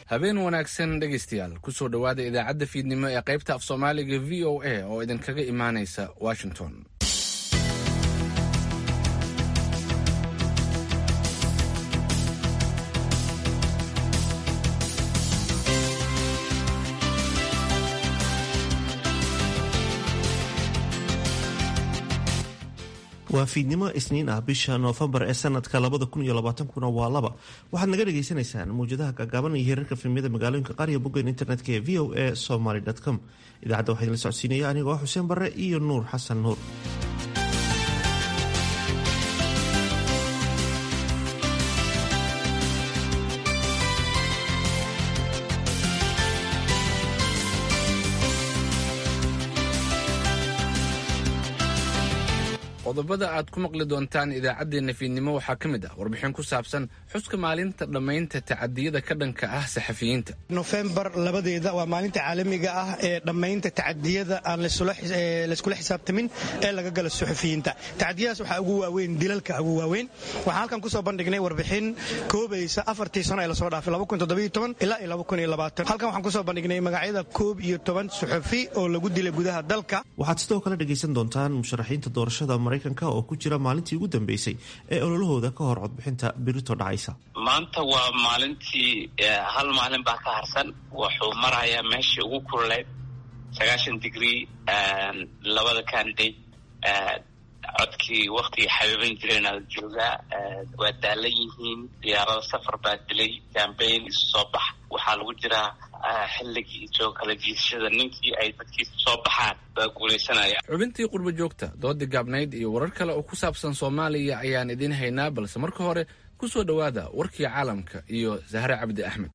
habeen wanaagsan dhegaystayaal kusoo dhowaada idaacadda fiidnimo ee qaybta af soomaaliga v o a oo idinkaga imaanaysa washington waa fiidnimo isniin ah bisha noofembar ee sanadka kuna waa laba waxaad naga dhagaysanaysaan mawjadaha gaagaaban iyo hirarka filmiyada magaalooyinka qaariya bogeen internetka ee v o a somaly com idaacadda waxaa idinla socodsiinaya anigoo xuseen barre iyo nuur xasan nuur qodobada aad ku maqli doontaan idaacaddeenna fiidnimo waxaa ka mid ah warbixin ku saabsan xuska maalinta dhammaynta tacadiyada ka dhanka ah saxafiyiinta nofembar labadeeda waa maalinta caalamiga ah ee dhammaynta tacadiyada aan layskula xisaabtamin ee laga gala suxufiyiinta tacadiyadaas waxaa ugu waaweyn dilalka ugu waaweyn waxaan halkan kusoo bandhignay warbixin koobaysa afartii sano ee lasoo dhaafay ilaa halkan waxaan kusoo bandhignay magacyada koob iyo toban suxufi oo lagu dilay gudaha dalka waxaad sidoo kale dhegaysan doontaan musharaxiinta doorashada maraykanka oo ku jira maalintii ugu dambeysay ee ololahooda ka hor codbixinta birito dhacaysa maanta waa maalintii hal maalin baa ka harsan wuxuu marayaa meeshii ugu kululeyd sagaashan digrie labada candidate codkii waktigii xabiiban jireenaa joogaa waa daalan yihiin diyaarada safar baa dilay cambayn isu soo bax waxaa lagu jiraa xilligii joo kala jiisashada ninkii ay dadkiisa soo baxaan baa guulaysanaya xubintii qurbo joogta doodi gaabnayd iyo warar kale oo ku saabsan soomaaliya ayaan idiin haynaa balse marka hore ku soo dhowaada warkii caalamka iyo sahre cabdi axmed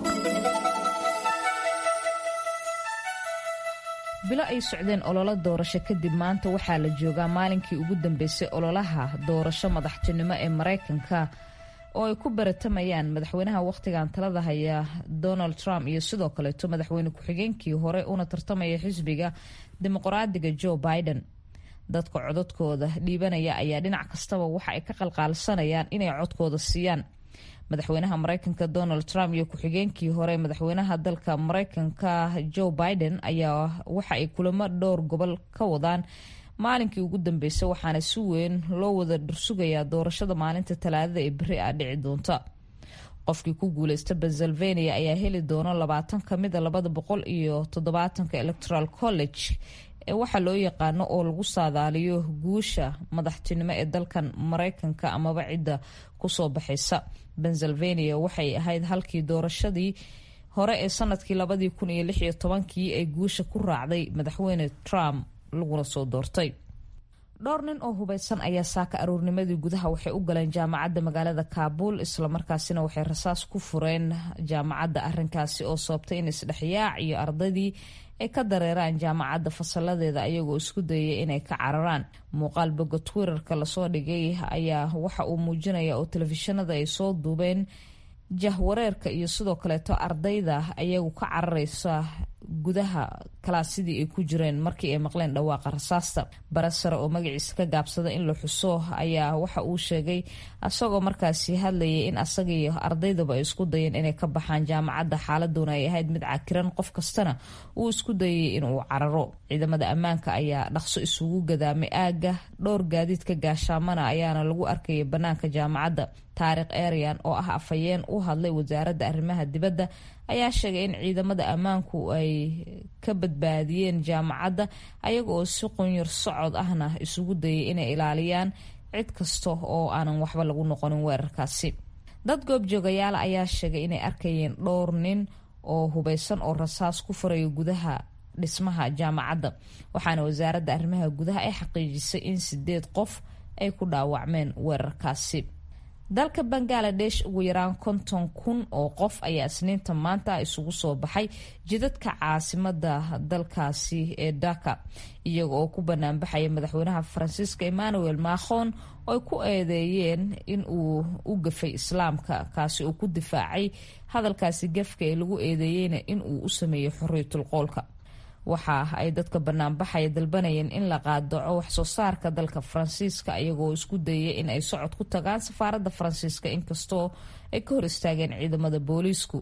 bilo ay socdeen ololo doorasho kadib maanta waxaa la joogaa maalinkii ugu dambeysay ololaha doorasho madaxtinimo ee maraykanka oo ay ku baratamayaan madaxweynaha wakhtigan talada haya donald trump iyo sidoo kaleeto madaxweyne ku-xigeenkii hore una tartamaya xisbiga dimuqraadiga joe biden dadka codadkooda dhiibanaya ayaa dhinac kastaba waxa ay ka qalqaalsanayaan inay codkooda siiyaan madaxweynaha mareykanka donald trump iyo ku-xigeenkii hore madaxweynaha dalka mareykanka joe biden ayaa waxa ay kulamo dhowr gobol ka wadaan maalinkii ugu dambeysay waxaana si weyn loo wada dhursugayaa doorashada maalinta talaadada ee beri ah dhici doonta qofkii ku guuleysta pennsylvania ayaa heli doona labaatan kamida labada boqol iyo toddobaatanka electoral college ee waxaa loo yaqaano oo lagu saadaaliyo guusha madaxtinimo ee dalkan mareykanka amaba cidda kusoo baxaysa pennsylvania waxay ahayd halkii doorashadii hore ee sanadkii labadii kun iyo lix iyo tobankii ay guusha ku raacday madaxweyne trump laguna soo doortay dhowr nin oo hubeysan ayaa saaka aroornimadii gudaha waxay u galeen jaamacadda magaalada kaabul islamarkaasina waxay rasaas ku fureen jaamacadda arinkaasi oo sababtay in isdhexyaac iyo ardaydii ay ka dareeraan jaamacadda fasaladeeda ayagoo isku dayay inay ka cararaan muuqaal boga twitterka lasoo dhigay ayaa waxa uu muujinaya oo telefishinada ay soo duubeen jahwareerka iyo sidoo kaleeto ardayda ayagu ka carareysa gudaha kalaasidii ay ku jireen markii ay maqleen dhawaaqa rasaasta barasare oo magaciisa ka gaabsada in la xuso ayaa waxa uu sheegay asagoo markaasi hadlayay in asagaiyo ardaydaba ay isku dayeen inay ka baxaan jaamacadda xaaladuna ay ahayd mid cakiran qof kastana uu isku dayay inuu cararo ciidamada ammaanka ayaa dhaqso isugu gadaamay aagga dhowr gaadiidka gaashaamana ayaana lagu arkayay bannaanka jaamacadda taariikh eryan oo ah afhayeen u hadlay wasaaradda arrimaha dibadda ayaa sheegay in ciidamada ammaanku ay ka badbaadiyeen jaamacadda ayaga oo si qunyar socod ahna isugu dayay inay ilaaliyaan cid kasta oo aanan waxba lagu noqonin weerarkaasi dad goobjoogayaal ayaa sheegay inay arkayeen dhowr nin oo hubeysan oo rasaas ku furaya gudaha dhismaha jaamacadda waxaana wasaaradda arrimaha gudaha ay xaqiijisay in sideed qof ay ku dhaawacmeen weerarkaasi dalka bangaladesh ugu yaraan konton kun oo qof ayaa isniinta maanta isugu soo baxay jidadka caasimada dalkaasi ee dhaka iyaga oo ku banaanbaxaya madaxweynaha faransiiska emmanuel macron oo ay ku eedeeyeen in uu u gafay islaamka kaasi oo ku difaacay hadalkaasi gafka ee lagu eedeeyeyna in uu u sameeyey xorriyatul qoolka waxa ay dadka banaanbaxaya dalbanayeen in la qaadaco waxsoo saarka dalka faransiiska iyagoo isku dayay in ay socod ku tagaan safaaradda faransiiska inkastoo ay ka hor istaageen ciidamada booliisku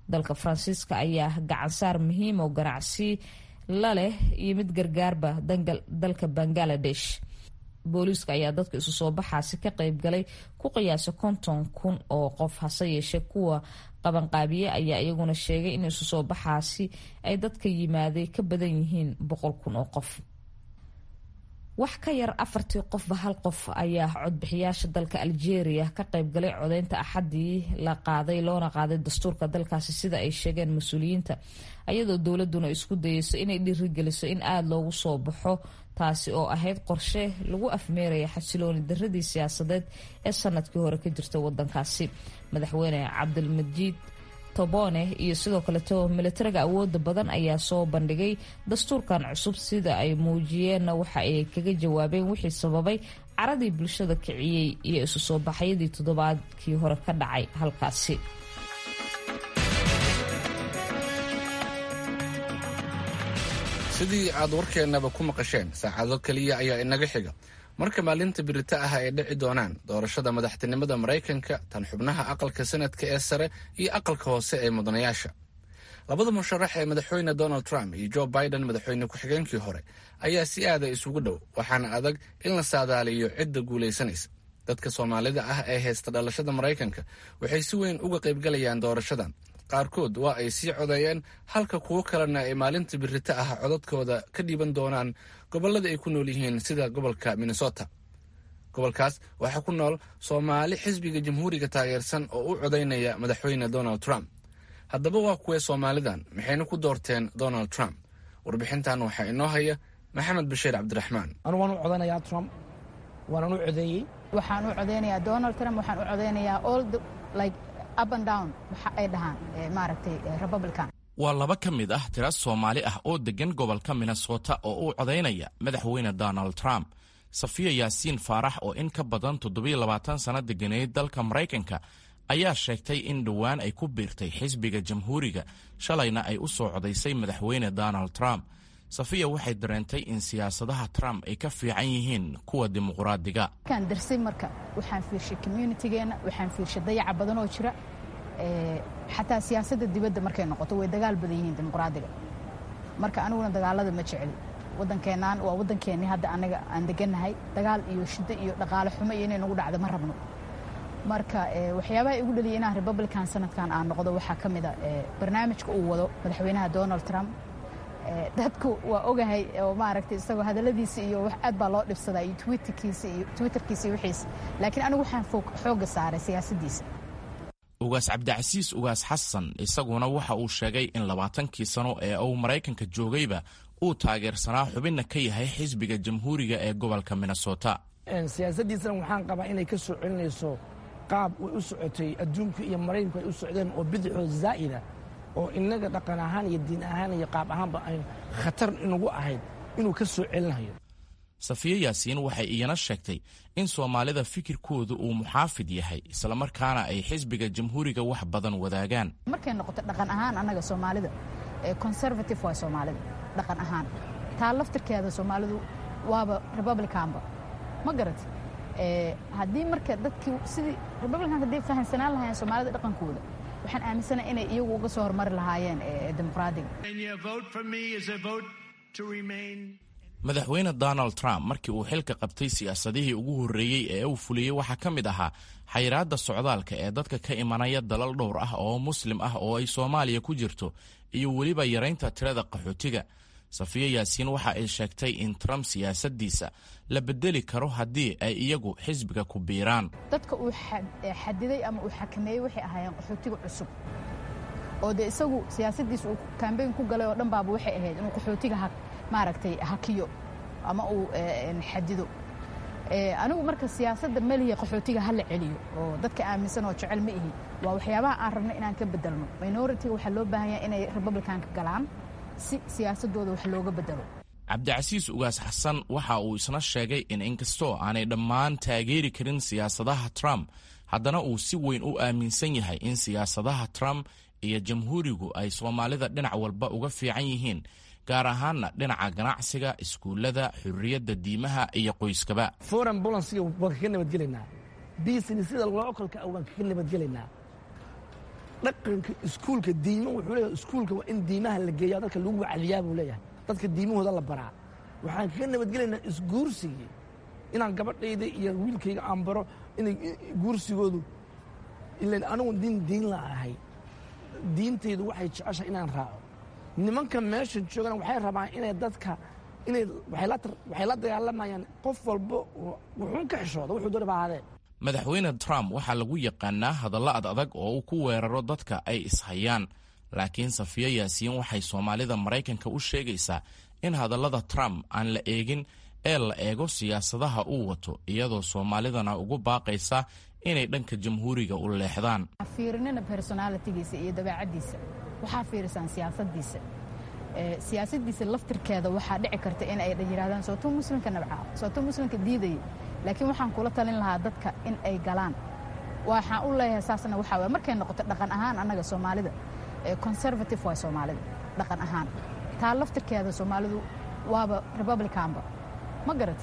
dalka faransiiska ayaa gacansaar muhiim oo ganacsi la leh iyo mid gargaarba dalka bangaladesh booliiska ayaa dadka isu soo baxaasi ka qeybgalay ku qiyaasa konton kun oo qof hase yeeshee kuwa qabanqaabiye ayaa iyaguna sheegay in isu soo baxaasi ay dadka yimaaday ka badan yihiin boqol kun oo qof wax ka yar afartii qofba hal qof ayaa codbixiyaasha dalka algeria ka qeybgalay codeynta axadii la qaaday loona qaaday dastuurka dalkaasi sida ay sheegeen mas-uuliyiinta ayadoo dowladuna isku dayeyso inay dhiirigeliso in aada loogu soo baxo taasi oo ahayd qorshe lagu afmeeraya xasilooni daradii siyaasadeed ee sanadkii hore ka jirta wadankaasi madaxweyne cabdilmajiid tobone iyo sidoo kaleto militariga awooda badan ayaa soo bandhigay dastuurkan cusub sida ay muujiyeenna waxa ay kaga jawaabeen wixii sababay caradii bulshada kiciyey iyo isu soo baxyadii toddobaadkii hore ka dhacay halkaasi sidii aad warkeennaba ku maqasheen saacado keliya ayaa inaga xiga marka maalinta birita ah ay dhici doonaan doorashada madaxtinimada maraykanka tan xubnaha aqalka sanadka ee sare iyo aqalka hoose ee mudanayaasha labada musharax ee madaxweyne donald trump iyo joe biden madaxweyne ku-xigeenkii hore ayaa si aada isugu dhow waxaana adag in la saadaaliyo cidda guulaysanaysa dadka soomaalida ah ee haysta dhalashada maraykanka waxay si weyn uga qaybgalayaan doorashadan qaarkood waa ay sii codeeyeen halka kuwo kalena ay maalinta birita ah codadkooda ka dhiiban doonaan gobollada ay ku nool yihiin sida gobolka minnesota gobolkaas waxaa ku nool soomaali xisbiga jamhuuriga taageersan oo u codaynaya madaxweyne donald trump haddaba waa kuwee soomaalidan maxayna ku doorteen donald trump warbixintan waxaa inoo haya maxamed bashiir cabdiraxmaan anu waan u codanayaa trump waanan u codeeyey waxaan u codeynayaa donald trump waxaan u codeynayaa all the like up and down waxa ay dhahaan maaragtay republican waa laba ka mid ah tira soomaali ah oo deggan gobolka minnesota oo u codaynaya madaxweyne donald trump safiya yaasiin faarax oo in ka badan toddobiilabaatan sanno deganeyd dalka maraykanka ayaa sheegtay in dhowaan ay ku biirtay xisbiga jamhuuriga shalayna ay u soo codaysay madaxweyne donald trump safiya waxay dareentay in siyaasadaha trump ay ka fiican yihiin kuwa dimuqraadiga markaan darsay marka waxaan fiirshay communitygeenna waxaan fiirshay dayaca badanoo jira xataa siyaasadda dibadda markay noqoto way dagaal badan yihiin dimuqraadiga marka aniguna dagaalada ma jeceli waddankeennan waa waddankeennii hadda anaga aan degannahay dagaal iyo shiddo iyo dhaqaale xumo iyo inay nagu dhacdo ma rabno marka waxyaabaha igu dhaliyay inaan republican sanadkan aan noqdo waxaa ka mid a barnaamijka uu wado madaxweynaha donald trump dadku waa ogahay oo maaragtay isagoo hadalladiisa iyo wax aad baa loo dhibsadaa iyo twitterkiisa iyo twitterkiisa iyo wixiisa laakiin anigu waxaan xoogga saaray siyaasaddiisa ugaas cabdicasiis ugaas xasan isaguna waxa uu sheegay in labaatankii sano ee uu maraykanka joogayba uu taageersanaa xubinna ka yahay xisbiga jamhuuriga ee gobolka minnesota siyaasaddiisana waxaan qabaa inay ka soo celinayso qaab way u socotay adduunku iyo maraykanku ay u socdeen oo bidixoo zaa'ida oo innaga dhaqan ahaan iyo diin ahaan iyo qaab ahaanba ay khatar inugu ahayd inuu ka soo celinayo safiye yaasiin waxay iyana sheegtay in soomaalida fikirkoodu uu muxaafid yahay islamarkaana ay xisbiga jamhuuriga wax badan wadaagaan markay noqoto dhaqan ahaan annaga soomaalida conservative waa soomaalida dhaqan ahaan taa laftirkeeda soomaalidu waaba republicanba ma garat haddii marka dadkii sidii republicanka hadday fahamsanaan lahaayeen soomaalida dhaqankooda waxaan aaminsana inay iyagu uga soo hormari lahaayeen dimuqraadiga madaxweyne donald trump markii uu xilka qabtay siyaasadihii ugu horreeyey ee uu fuliyey waxaa ka mid ahaa xayiraadda socdaalka ee dadka ka imanaya dalal dhowr ah oo muslim ah oo ay soomaaliya ku jirto iyo weliba yaraynta tirada qaxootiga safiye yaasiin waxa ay sheegtay in trump siyaasaddiisa la bedeli karo haddii ay iyagu xisbiga ku biiraan dadka uu xadiday ama uu xakameeyey waxay ahaayeen qaxootiga cusub oo dee isagu siyaasaddiisa uu kambeyn ku galay oo dhan baaba waxay ahayd inuu qaxootiga maaragtay hakiyo ama uu xadido anigu marka siyaasadda meliya qaxootiga ha la celiyo oo dadka aaminsan oo jecel ma ihi waa waxyaabaha aan rabno inaan ka bedelno minoritiga waxaa loo baahan yahay inay republicanka galaan si siyaasadooda wax looga bedelo cabdicasiis ugaas xasan waxa uu isna sheegay in inkastoo aanay dhammaan taageeri karin siyaasadaha trump haddana uu si weyn u aaminsan yahay in siyaasadaha trump iyo jamhuurigu ay soomaalida dhinac walba uga fiican yihiin gaar ahaanna dhinaca ganacsiga iskuullada xurriyadda diimaha iyo qoyskaba foreign bolansiga waan kaga nabadgelaynaa businessida lookolka waan kaga nabadgelaynaa dhaqanka iskuulka diimo wuxuu leeyahay iskuulka waa in diimaha la geeyaa dadka lagu wacdiyaa buu leeyahay dadka diimahooda la baraa waxaan kaga nabadgelaynaa isguursigii inaan gabadhayda iyo wiilkayga aan baro inay guursigoodu ilan anigu diin diin la ahay diintaydu waxay jeceshahay inaan raaco nimanka meesha joogana waxay rabaan inay dadka inay waxay la dagaalamayaan qof walba wuxuun ka xishooda wuxuu doona baa ahaadee madaxweyne trump waxaa lagu yaqaanaa hadalla ad adag oo uu ku weeraro dadka ay ishayaan laakiin safiyo yaasiin waxay soomaalida maraykanka u sheegaysaa in hadallada trump aan la eegin ee la eego siyaasadaha uu wato iyadoo soomaalidana ugu baaqaysa inay dhanka jamhuuriga u leexdaan fiirinina personalitigiisa iyo dabeecaddiisa waxaa fiirisaan siyaasadiisa siyaasadiisa laftirkeeda waxaa dhici karta in ay yidhahdaan sootuu muslimka nabcaa sootuu muslimka diidaya laakiin waxaan kula talin lahaa dadka in ay galaan waxaan u leeyahay saasna waxaa waye markay noqoto dhaqan ahaan annaga soomaalida conservative waay soomaalida dhaqan ahaan taa laftirkeeda soomaalidu waaba republicanba ma garat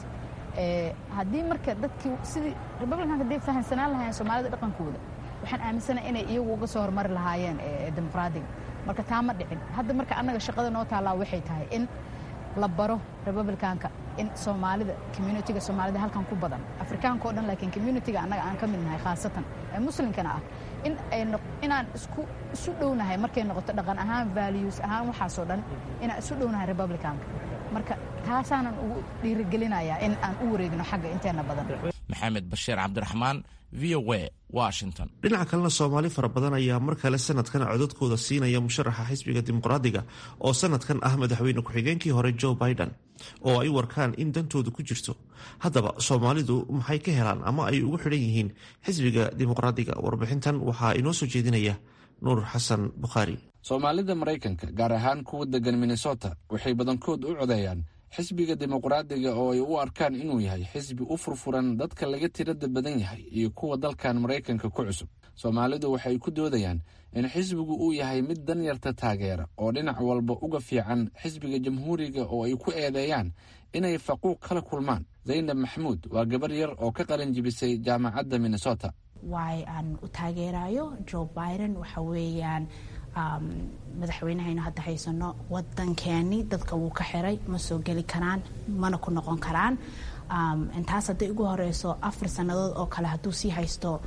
haddii marka dadkii sidii republicanka hadday fahamsanaan lahaayeen soomaalida dhaqankooda waxaan aaminsanahay inay iyagu uga soo hormari lahaayeen dimuqraadiga marka taa ma dhicin hadda marka annaga shaqada noo taallaa waxay tahay in la baro republicanka in soomaalida communitiga soomaalida halkan ku badan afrikaanka o dhan laakiin communitiga annaga aan ka mid nahay khaasatan ee muslimkana ah in ay inaan isku isu dhownahay markay noqoto dhaqan ahaan values ahaan waxaasoo dhan inaan isu dhownahay republicanka marka taasaanan ugu dhiirigelinayaa in aan u wareegno xagga inteena badan maxamed bashiir cabdiraxmaan v o a washington dhinaca kalena soomaali fara badan ayaa mar kale sanadkan codadkooda siinaya musharaxa xisbiga dimuqraadiga oo sanadkan ah madaxweyne ku-xigeenkii hore joe biden oo ay warkaan in dantoodu ku jirto haddaba soomaalidu maxay ka helaan ama ay ugu xidhan yihiin xisbiga dimuqraadiga warbixintan waxaa inoo soo jeedinaya nuur xasan bukhaari soomaalida maraykanka gaar ahaan kuwa degan minnesota waxay badankood u codeeyaan xisbiga dimuqraadiga oo ay u arkaan inuu yahay xisbi u furfuran dadka laga tirada badan yahay iyo kuwa dalkan maraykanka ku cusub soomaalidu waxay ku doodayaan in xisbigu uu yahay mid danyarta taageera oo dhinac walba uga fiican xisbiga jamhuuriga oo ay ku eedeeyaan inay faquuq kala kulmaan zaynab maxamuud waa gabar yar oo ka qalin jibisay jaamacadda minnesota waay aan u taageerayo joe biden waxa weeyaan madaxweynahaynu hadda haysano wadankeeni dadka wuu ka xiray ma soo geli karaan mana ku noqon karaan intaas hadday ugu horeyso afar sannadood oo kale hadduu sii haysto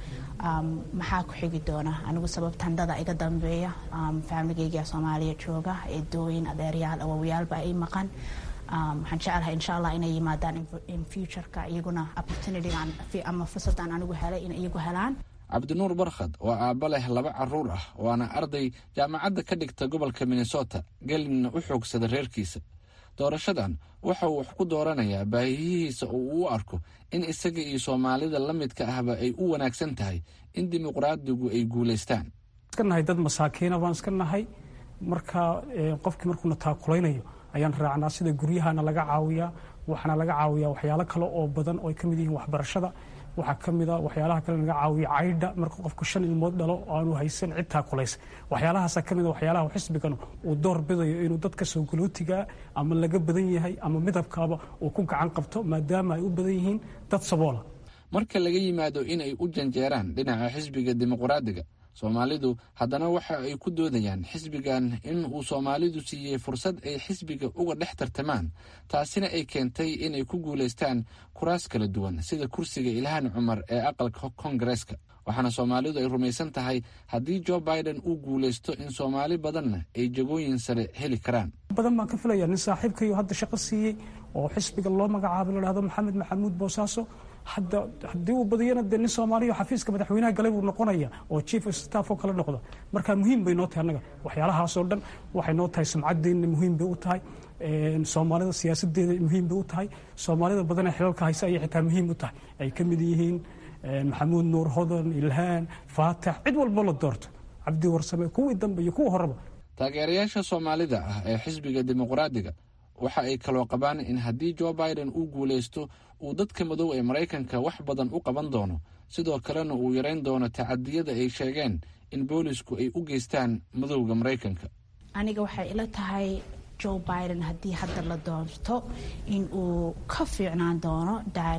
maxaa ku xigi doona anigu sababtandada iga dambeeya faamiligeyga soomaaliya jooga eedooyin adeeryaal awowyaalba ay maqan waxaan jecelahay insha allah inay yimaadaan in futureka iyaguna opportunitygan ama fursadaan anigu helay in iyagu helaan cabdinuur barkhad waa aabba leh laba caruur ah waana arday jaamacadda ka dhigta gobolka minnesota gelinna u xoogsada reerkiisa doorashadan waxa uu wax ku dooranayaa baahiyihiisa oo uu u arko in isaga iyo soomaalida la midka ahba ay u wanaagsan tahay in dimuqraadigu ay guulaystaan iska nahay dad masaakiina baan iska nahay marka qofkii markuuna taakulaynayo ayaan raacnaa sida guryahana laga caawiyaa waxaana laga caawiyaa waxyaalo kale oo badan oo ay ka mid yihiin waxbarashada waxaa ka mid a waxyaalaha kale laga caawiya caydha marka qofku shan ilmood dhalo aanu haysan cid taakulaysa waxyaalahaasa ka mid a waxyaalaha xisbigan uu door bidayo inuu dadka soo galootigaa ama laga badan yahay ama midabkaaba uu ku gacan qabto maadaama ay u badan yihiin dad saboola marka laga yimaado in ay u janjeeraan dhinaca xisbiga dimuqraadiga soomaalidu haddana waxa ay ku doodayaan xisbigan in uu soomaalidu siiyey fursad ay xisbiga uga dhex tartamaan taasina ay keentay inay ku guulaystaan kuraas kala duwan sida kursiga ilhaan cumar ee aqalka kongareeska waxaana soomaalidu ay rumaysan tahay haddii jo biden uu guulaysto in soomaali badanna ay jagooyin sare heli karaan badan baan ka filaya nin saaxiibkayo hadda shaqo siiyey oo xisbiga loo magacaabo la dhahdo maxamed maxamuud boosaaso hadda haddii uu badiyana dee nin soomaaliya xafiiska madaxweynaha galay buu noqonaya oo chief of staff oo kale noqdo marka muhiim bay noo tahay annaga waxyaalahaasoo dhan waxay noo tahay sumcadeenna muhiim bay u tahay soomaalida siyaasadeeda muhiim bay u tahay soomaalida badanee xilalka haysa ayay xitaa muhiim u tahay ay ka mid yihiin maxamuud nuur hodan ilhaan faatax cid walbo la doorto cabdi warsame kuwii dambe iyo kuwa horeba taageerayaasha soomaalida ah ee xisbiga dimuqraadiga waxa ay kaloo qabaan in haddii jo biden uu guulaysto uu dadka madow ee maraykanka wax badan u qaban doono sidoo kalena uu yarayn doono tacadiyada ay sheegeen in boolisku ay u geystaan madowda maraykanka aniga waxay ila tahay joe biden haddii hadda la doorto in uu ka fiicnaan doono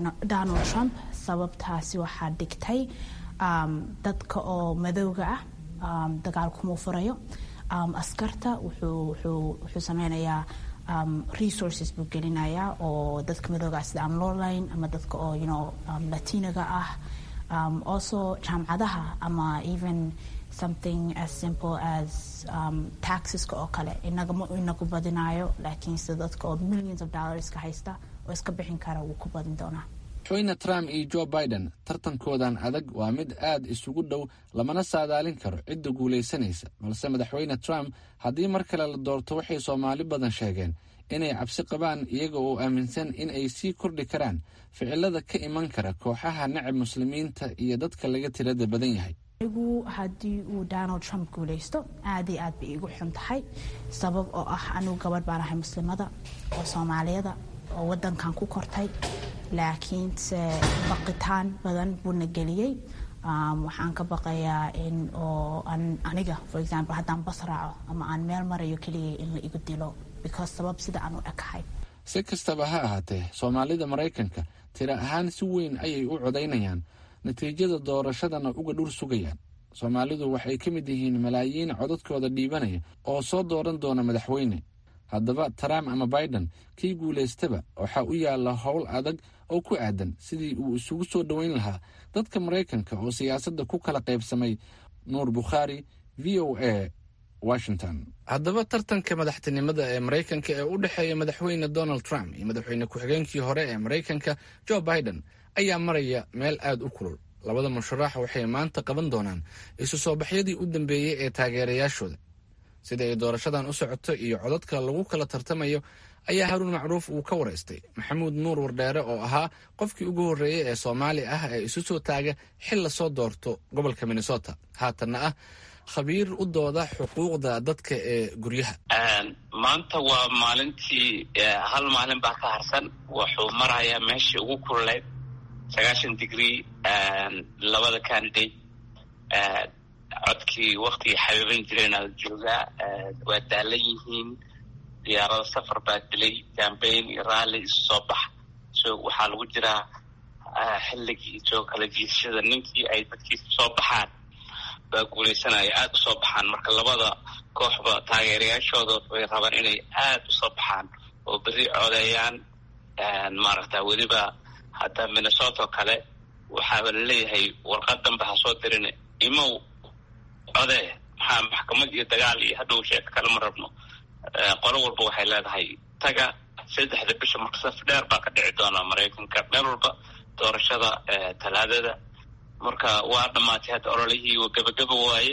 donald trump sababtaasi waxaa dhigtay dadka oo madowga ah dagaal kuma furayo askarta wuxuu sameynayaa resources buu gelinayaa oo dadka madooga sida aan lowline ama dadka oo you know latinaga ah also jaamacadaha ama even something as simple as um, taxeska oo kale inagama inagu badinayo laakiin sida dadka oo millions of dollarska haysta oo iska bixin kara wuu ku badin doonaa madaxweyne trump iyo joe biden tartankoodan adag waa mid aad isugu dhow lamana saadaalin karo cidda guulaysanaysa balse madaxweyne trump haddii mar kale la doorto waxay soomaali badan sheegeen inay cabsi qabaan iyaga oo aaminsan in ay sii kordhi karaan ficilada ka iman kara kooxaha nacab muslimiinta iyo dadka laga tirada badan yahay anigu haddii uu donald trump guulaysto aad iyo aad bay igu xun tahay sabab oo ah anigu gabadh baan ahay muslimada oo soomaaliyada oo wadankan ku kortay laakiinse baqitaan badan buuna geliyey waxaan ka baqayaa in oo aniga for example haddaan bas raaco ama aan meel marayo keligay in la igu dilo because sabab sida aan u ekahay si kastaba ha ahaatee soomaalida maraykanka tira ahaan si weyn ayay u codaynayaan natiijada doorashadana uga dhur sugayaan soomaalidu waxay ka mid yihiin malaayiin codadkooda dhiibanaya oo soo dooran doona madaxweyne haddaba trump ama biden kii guulaystaba waxaa u yaalla howl adag oo ku aadan sidii uu isugu soo dhoweyn lahaa dadka maraykanka oo siyaasadda ku kala qaybsamay nuur bukhaari v o a washington haddaba tartanka madaxtinimada ee maraykanka ee u dhexeeya madaxweyne donald trump iyo madaxweyne ku-xigeenkii hore ee maraykanka joe biden ayaa maraya meel aad u kulul labada musharax waxay maanta qaban doonaan isu soo baxyadii u dambeeyey ee taageerayaashooda sida ay doorashadan u socoto iyo codadka lagu kala tartamayo ayaa haruun macruuf uu ka waraystay maxamuud nuur wardheere oo ahaa qofkii ugu horreeyey ee soomaali ah ee isu soo taaga xil lasoo doorto gobolka minnesota haatanna ah khabiir u dooda xuquuqda dadka ee guryaha maanta waa maalintii hal maalin baa ka harsan wuxuu marayaa meeshii ugu kululeyd sagaashan degree labada candidate codkii waktigii xabiiban jireen ala joogaa waa daalan yihiin diyaarado safar baa dilay cambain iyo raalli isu soo bax so waxaa lagu jiraa xilligii soo kala jiidashada ninkii ay dadkiisa soo baxaan baa guulaysanaya aada usoo baxaan marka labada kooxba taageerayaashooda way rabaan inay aada usoo baxaan oo berri codeeyaan maaragta weliba hadda minnesota oo kale waxaaba laleeyahay warqad danbe ha soo dirin imow codee maxaa maxkamad iyo dagaal iyo hadhow sheeka kale ma rabno qolo walba waxay leedahay taga saddexda bisha marka saf dheer baa ka dhici doona maraykanka meel walba doorashada talaadada marka waa dhamaatay hadda ololihii waa gebageba waaye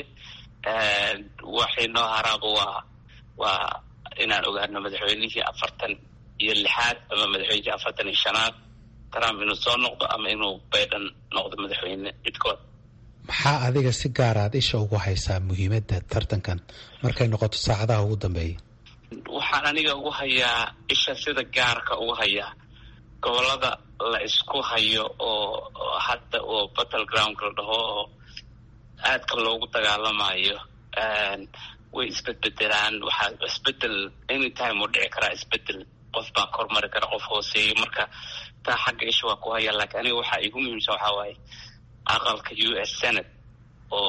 waxay noo haraaba waa waa inaan ogaano madaxweynihii afartan iyo lixaad ama madaxweynihii afartan iyo shanaad trump inuu soo noqdo ama inuu biden noqdo madaxweyne cidkood maxaa adiga si gaaraad isha ugu haysaa muhiimadda tartankan markay noqoto saacadaha ugu dambeeya waxaan aniga ugu hayaa isha sida gaarka ugu hayaa gobolada la isku hayo oo hadda oo battle groundka la dhaho oo aadka loogu dagaalamayo way isbedbedelaan waxaa isbedel anytime uu dhici karaa isbedel qof baa kormari kara qof hooseeya marka taa xagga isha waa ku haya laakiin aniga waxaa igu muhiimsan waxaa waaye aqalka u s senate oo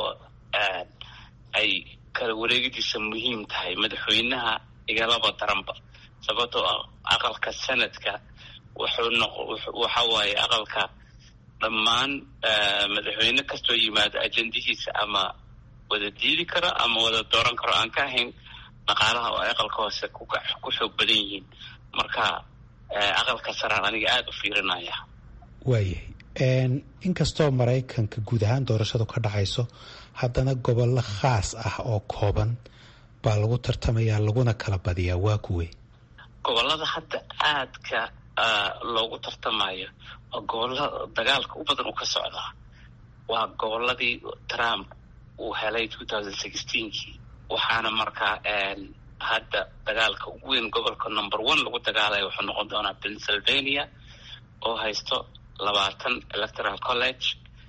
ay kala wareegidiisa muhiim tahay madaxweynaha igalaba daranba sababtoo ah aqalka senadka wuxuu noq waxa waaye aqalka dhammaan madaxweyne kastoo yimaado ajendihiisa ama wada diidi karo ama wada dooran karo aan ka ahayn dhaqaalaha oo ay aqalka hoose ku xoog badan yihiin marka aqalka saraan aniga aada u fiirinaya waayahay inkastoo maraykanka guud ahaan doorashadu ka dhacayso haddana gobollo khaas ah oo kooban baa lagu tartamayaa laguna kala badiyaa waa kuwe gobolada hadda aadka loogu tartamayo oo gobolada dagaalka u badan uu ka socdaa waa goboladii trump uu helay two thousand sixteenkii waxaana markaa hadda dagaalka ugu weyn gobolka number one lagu dagaalaya wuxuu noqon doonaa pennsylvania oo haysto labaatan electoral college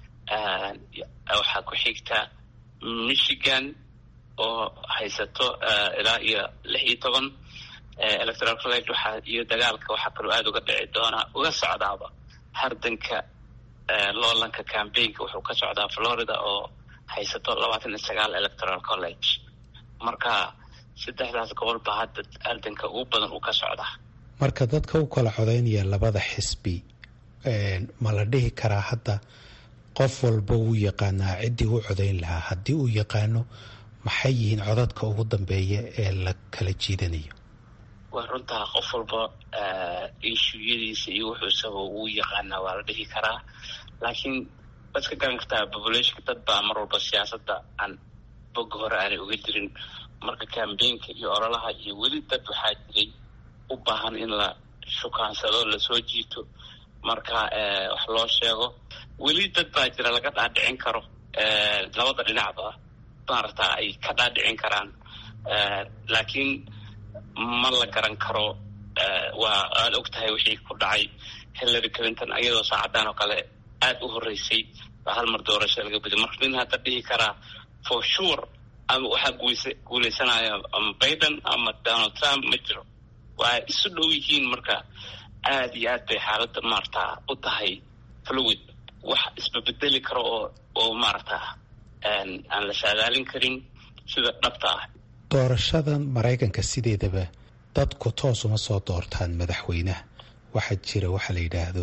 waxaa ku xigta michigan oo haysato ilaa iyo lix iyo toban electoral college waxaa iyo dagaalka waxaa kaloo aada uga dhici doonaa uga socdaaba hardanka loolanka cambaynka wuxuu ka socdaa florida oo haysato labaatan iyo sagaal electoral college marka saddexdaas gobol baa hadda ardanka ugu badan uu ka socdaa marka dadka u kala codaynaya labada xisbi ma la dhihi karaa hadda qof walba wuu yaqaanaa ciddii u codayn lahaa haddii uu yaqaano maxay yihiin codadka ugu dambeeya ee la kala jiidanayo waa runtaa qof walba ishuyadiisa iyo wuxuusaba wuu yaqaanaa waa la dhihi karaa laakiin waad iska garan kartaa populationka dad baa mar walba siyaasadda aan boga hore aanay uga jirin marka cambaynka iyo ololaha iyo weli dad waxaa jiray u baahan in la shukaansado lasoo jiito marka wax loo sheego weli dad baa jira laga dhaadhicin karo labada dhinacba maarata ay ka dhaadhicin karaan laakiin ma la garan karo waa aada og tahay wixii ku dhacay hillary clinton iyadoo saacaddan oo kale aada u horreysay baa hal mar doorasho laga badiy marka nin hadda dhihi karaa for sure ama waxaa guulsa guuleysanaya ama biden ama donald trump ma jiro waa isu dhow yihiin marka aada iyo aad bay xaaladda maarata u tahay fluid wax isbabedeli karo oo oo maarata aan la saadaalin karin sida dhabta ah doorashadan maraykanka sideedaba dadku toos uma soo doortaan madaxweynaha waxaa jira waxaa la yidhaahdo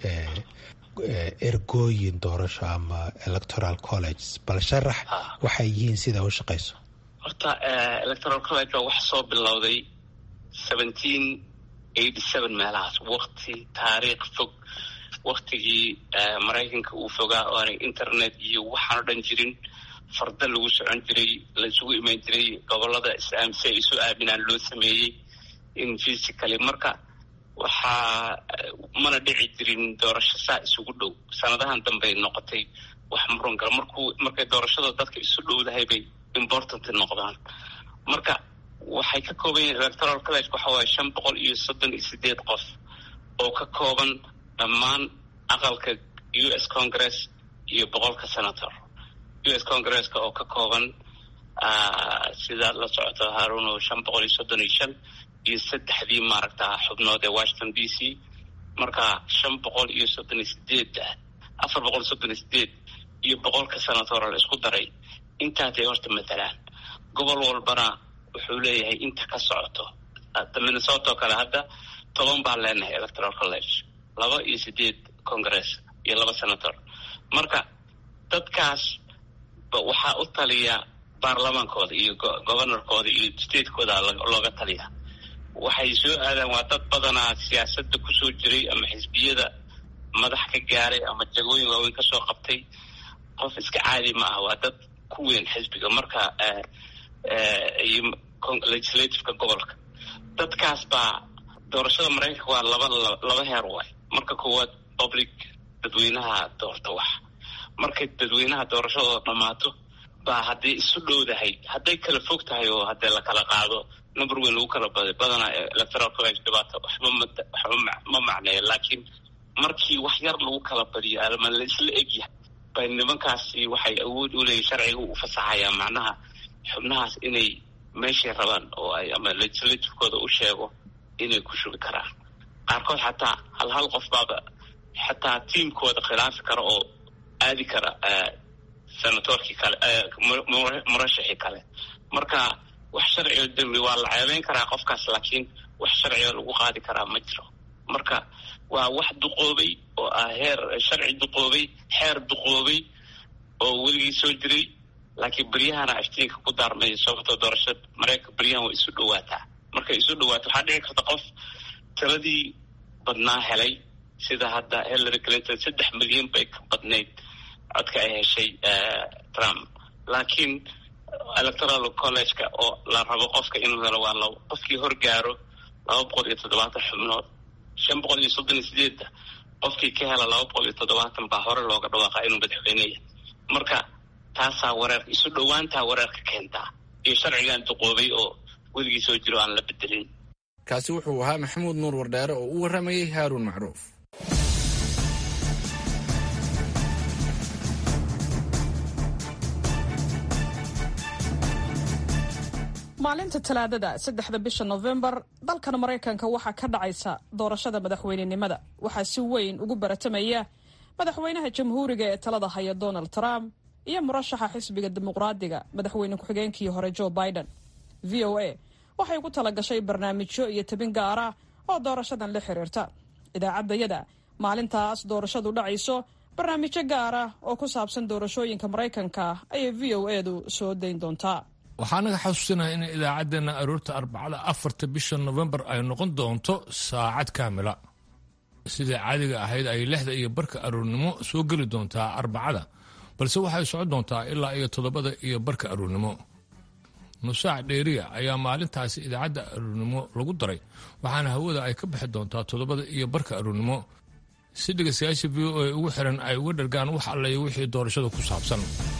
ergooyin doorasho ama electoral college bal sharax waxay yihiin sida u shaqayso horta electoral college waa wax soo bilowday seventeen eighty seven meelahaas wakti taariikh fog waktigii maraykanka uu fogaa oo aanay internet iyo waxaan o dhan jirin farda lagu socon jiray laisugu imaan jiray gobolada islaam si ay isu aaminaan loo sameeyey in physically marka waxaa mana dhici jirin doorasho saa isugu dhow sanadahan dambey noqotay wax muran gala markuu markay doorashada dadka isu dhowdahay bay important noqdaan marka waxay ka kooban yihiin electoral college waxa waaye shan boqol iyo soddon iyo sideed qof oo ka kooban dhammaan aqalka u s congress iyo boqolka senator u s congresska oo ka kooban sidaad la socoto haruno shan boqol iyo soddon iyo shan iyo saddexdii maaragta xubnood ee washington d c marka shan boqol iyo soddon iyo sideed afar boqol iyo soddon iyo sideed iyo boqolka senator la isku daray intaasay horta matalaan gobol walbana wuxuu leeyahay inta ka socoto minnesota oo kale hadda toban baan leenahay electoral college laba iyo sideed congress iyo laba senator marka dadkaas waxaa u taliya baarlamaankooda iyo governorkooda iyo statekooda looga taliya waxay soo aadaan waa dad badanaa siyaasadda kusoo jiray ama xisbiyada madax ka gaaray ama jagooyin waaweyn kasoo qabtay qof iska caadi ma ah waa dad ku weyn xisbiga marka iyo legislativeka gobolka dadkaas baa doorashada maraykanka waa laba laba heer waay marka koowaad public dadweynaha doorta wax markay dadweynaha doorashadooda dhammaato baa hadday isu dhowdahay hadday kala fog tahay oo haddee lakala qaado number weyn lagu kala baday badanaa electoral college dhibaata waxba ma waxba ma macneeya laakiin markii wax yar lagu kala badiyo ama la isla egyahay bay nimankaasi waxay awood u leeyihin sharciga u fasaxayaan macnaha xubnahaas inay meeshay rabaan oo ay ama legislativekooda u sheego inay ku shubi karaan qaarkood xataa hal hal qof baaba xataa tiamkooda khilaafi kara oo aadi kara senatorkii kale murashixii kale marka wax sharciga dembi waa la ceebeyn karaa qofkaas laakiin wax sharciga lagu qaadi karaa ma jiro marka waa wax duqoobay oo ah heer sharci duqoobay xeer duqoobay oo weligii soo jiray laakiin beryahana iftiinka ku daarmay sababtoo doorashada mareykanka beryahan way isu dhawaataa markay isu dhawaato waxaa dhici karta qof tiradii badnaa helay sida hadda hillary clinton saddex milyan bay ka badnayd codka ay heshay trump laakiin electoral collegeka oo la rabo qofka inuu helo waa labo qofkii horgaaro laba boqol iyo toddobaatan xubnood shan boqol iyo soddon iyo sideedda qofkii ka hela laba boqol iyo toddobaatan baa hore looga dhawaaqa inuu madaxweyneya marka taasaa wareer isu dhowaantaa wareerka keentaa iyo sharcigan duqoobay oo weligii soo jiro aan la bedelin kaasi wuxuu ahaa maxamuud nuur wardheere oo u warramayey haaruun macruuf maalinta talaadada saddexda bisha nofembar dalkan maraykanka waxaa ka dhacaysa doorashada madaxweynenimada waxaa si weyn ugu baratamaya madaxweynaha jamhuuriga ee talada haya donald trump iyo murashaxa xisbiga dimuqraadiga madaxweyne ku-xigeenkii hore joe biden v o a waxay ku tala gashay barnaamijyo iyo tabin gaara oo doorashadan la xiriirta idaacaddayada maalintaas doorashadu dhacayso barnaamijyo gaara oo ku saabsan doorashooyinka maraykanka ayay v o edu soo dayn doontaa waxaa naga xasuusinaha in idaacaddeenna aroorta arbacada afarta bisha nofembar ay noqon doonto saacad kaamila sidai caadiga ahayd ay lixda iyo barka aroornimo soo geli doontaa arbacada balse waxay socon doontaa ilaa iyo toddobada iyo barka aroornimo nusaac dheeriya ayaa maalintaasi idaacadda aroornimo lagu daray waxaana hawada ay ka bixi doontaa toddobada iyo barka aroornimo si dhegaystayaasha v o a ugu xiran ay uga dhargaan wax allayo wixii doorashada ku saabsan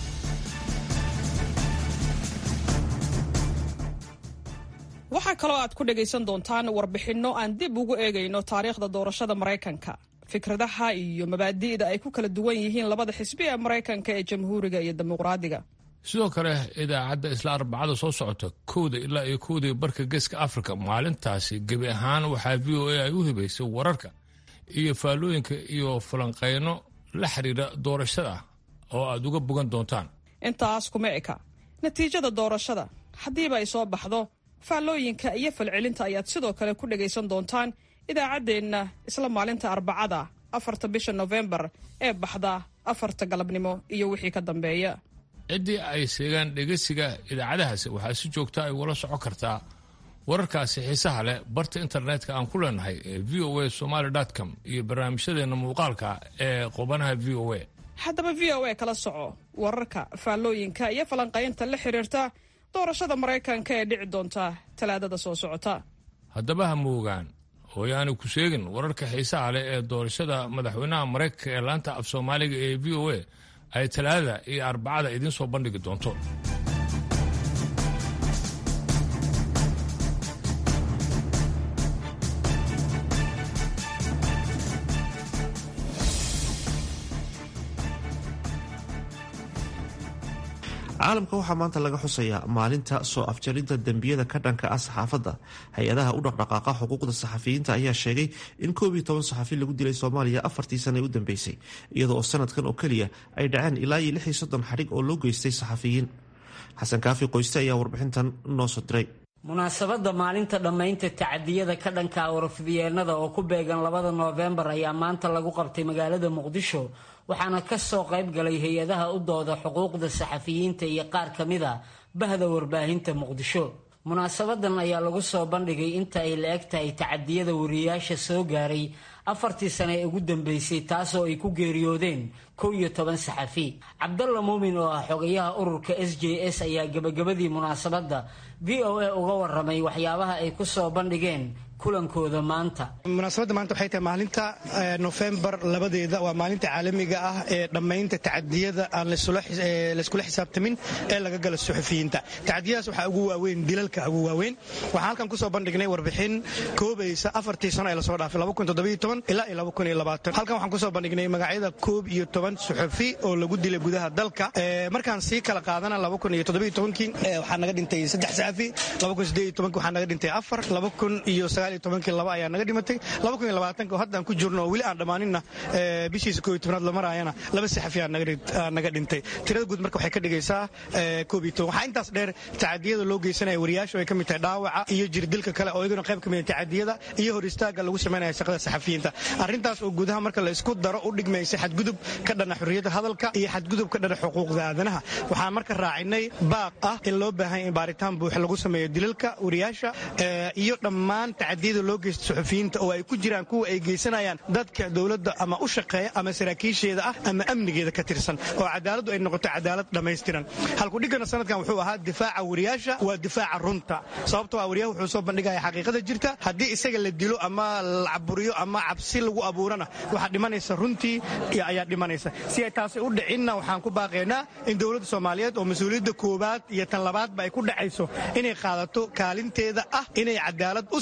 waxaa kaloo aad ku dhagaysan doontaan warbixinno aan dib ugu eegayno taariikhda doorashada maraykanka fikradaha iyo mabaadi'da ay ku kala duwan yihiin labada xisbi ee maraykanka ee jamhuuriga iyo dimuqraadiga sidoo kale idaacadda isla arbacada soo socota kowda ilaa iyo kowdii barka geeska afrika maalintaasi gebi ahaan waxaa v o a ay u hibaysay wararka iyo faallooyinka iyo falanqayno la xiriira doorashada oo aad uga bogan doontaan intaas kuma eka natiijada doorashada haddiiba ay soo baxdo faallooyinka iyo falcelinta ayaad sidoo kale ku dhagaysan doontaan idaacaddeenna isla maalinta arbacada afarta bisha nofembar ee baxda afarta galabnimo iyo wixii ka dambeeya ciddii ay seegaan dhegeysiga idaacadahaasi waxaa si joogta ay ula socon kartaa wararkaasi xiisaha leh barta internetka aan ku leenahay ee v o a somaly com iyo barnaamijyadeenna muuqaalka ee qubanaha v o a haddaba v o a kala soco wararka faallooyinka iyo falanqaynta la xiriirta doorashada maraykanka ee dhici doonta talaadada soo socota haddaba ha moogaan hooyaani ku sheegin wararka xiisaha leh ee doorashada madaxweynaha maraykanka ee laanta af soomaaliga ee v o a ay talaadada iyo arbacada idiin soo bandhigi doonto caalamka waxaa maanta laga xusayaa maalinta soo afjaridda dembiyada ka dhanka ah saxaafadda hay-adaha u dhaqdhaqaaqa xuquuqda saxafiyiinta ayaa sheegay in koob iyo toban saxafi lagu dilay soomaaliya afartii sane u dambeysay iyadoo oo sanadkan oo keliya ay dhaceen ilaa iyo lix iyo soddon xadhig oo loo geystay saxafiyiin xasan kaafi qoyste ayaa warbixintan noo soo diray munaasabadda maalinta dhammaynta tacadiyada ka dhanka warfidyeennada oo ku beegan labada noofembar ayaa maanta lagu qabtay magaalada muqdisho waxaana ka soo qayb galay hay-adaha u dooda xuquuqda saxafiyiinta iyo qaar ka mid a bahda warbaahinta muqdisho munaasabadan ayaa lagu soo bandhigay inta ay la eg tahay tacadiyada wariyayaasha soo gaaray afartii sane ee ugu dambeysay taasoo ay ku geeriyoodeen kow iyo toban saxafi cabdalla muumin oo ah xogayaha ururka s j s ayaa gebagabadii munaasabadda v o a uga waramay waxyaabaha ay ku soo bandhigeen kulankooda maanta munaasabadda maanta waxay tahay maalinta nofembar labadeeda waa maalinta caalamiga ah ee dhammaynta tacadiyada aan layskula xisaabtamin ee laga gala suxufiyiinta tacadiyadaas waxaa ugu waaweyn dilalka ugu waaweyn waxaan halkan kusoo bandhignay warbixin koobaysa afartii sano ee lasoo dhaafay ilaa iyo halkan waxaan kusoo bandhignay magacyada koob iyo toban suxufi oo lagu dilay gudaha dalka markaan sii kala qaadana kii waxaa naga dhintay saddex saxafi waxaa naga dhintay afar iyo laba ayaa naga dhimatay oo haddaan ku jirno oo weli aan dhammaaninna bishiisa koob iyo tobnaad la maraayana laba saxafi aa naga dhintay tirada guud marka waxay ka dhigaysaa koob iyo toban waxaa intaas dheer tacadiyada loo geysanaya wariyaasha ay ka mid tahay dhaawaca iyo jirdilka kale oo iyaguna qayb ka mid tacadiyada iyo hor istaaga lagu samaynaya shaqada saxafiyiinta arrintaas oo gudaha marka la isku daro u dhigmaysa xadgudub ka dhana xurriyadda hadalka iyo xadgudub ka dhana xuquuqda aadanaha waxaan marka raacinay baaq ah in loo baahan in baaritaan buuxa lagu sameeyo dilalka wariyaasha iyo dhammaan tacadiyada loo geysta suxufiyiinta oo ay ku jiraan kuwa ay geysanayaan dadka dowladda ama u shaqeeya ama saraakiisheeda ah ama amnigeeda ka tirsan oo cadaaladdu ay noqoto cadaalad dhammaystiran halkudhigana sanadkan wuxuu ahaa difaaca wariyaasha waa difaaca runta sababtoo ah wariyaha wuxuu soo bandhigaya xaqiiqada jirta haddii isaga la dilo ama la caburiyo ama cabsi lagu abuurana waxaa dhimanaysa runtii ayaa dhimanaysa si ay taasi u dhicinna waxaan ku baaqaynaa in dowladda soomaaliyeed oo mas-uuliyadda koowaad iyo tan labaadba ay ku dhacayso inay qaadato kaalinteeda ah inay cadaalad u samayso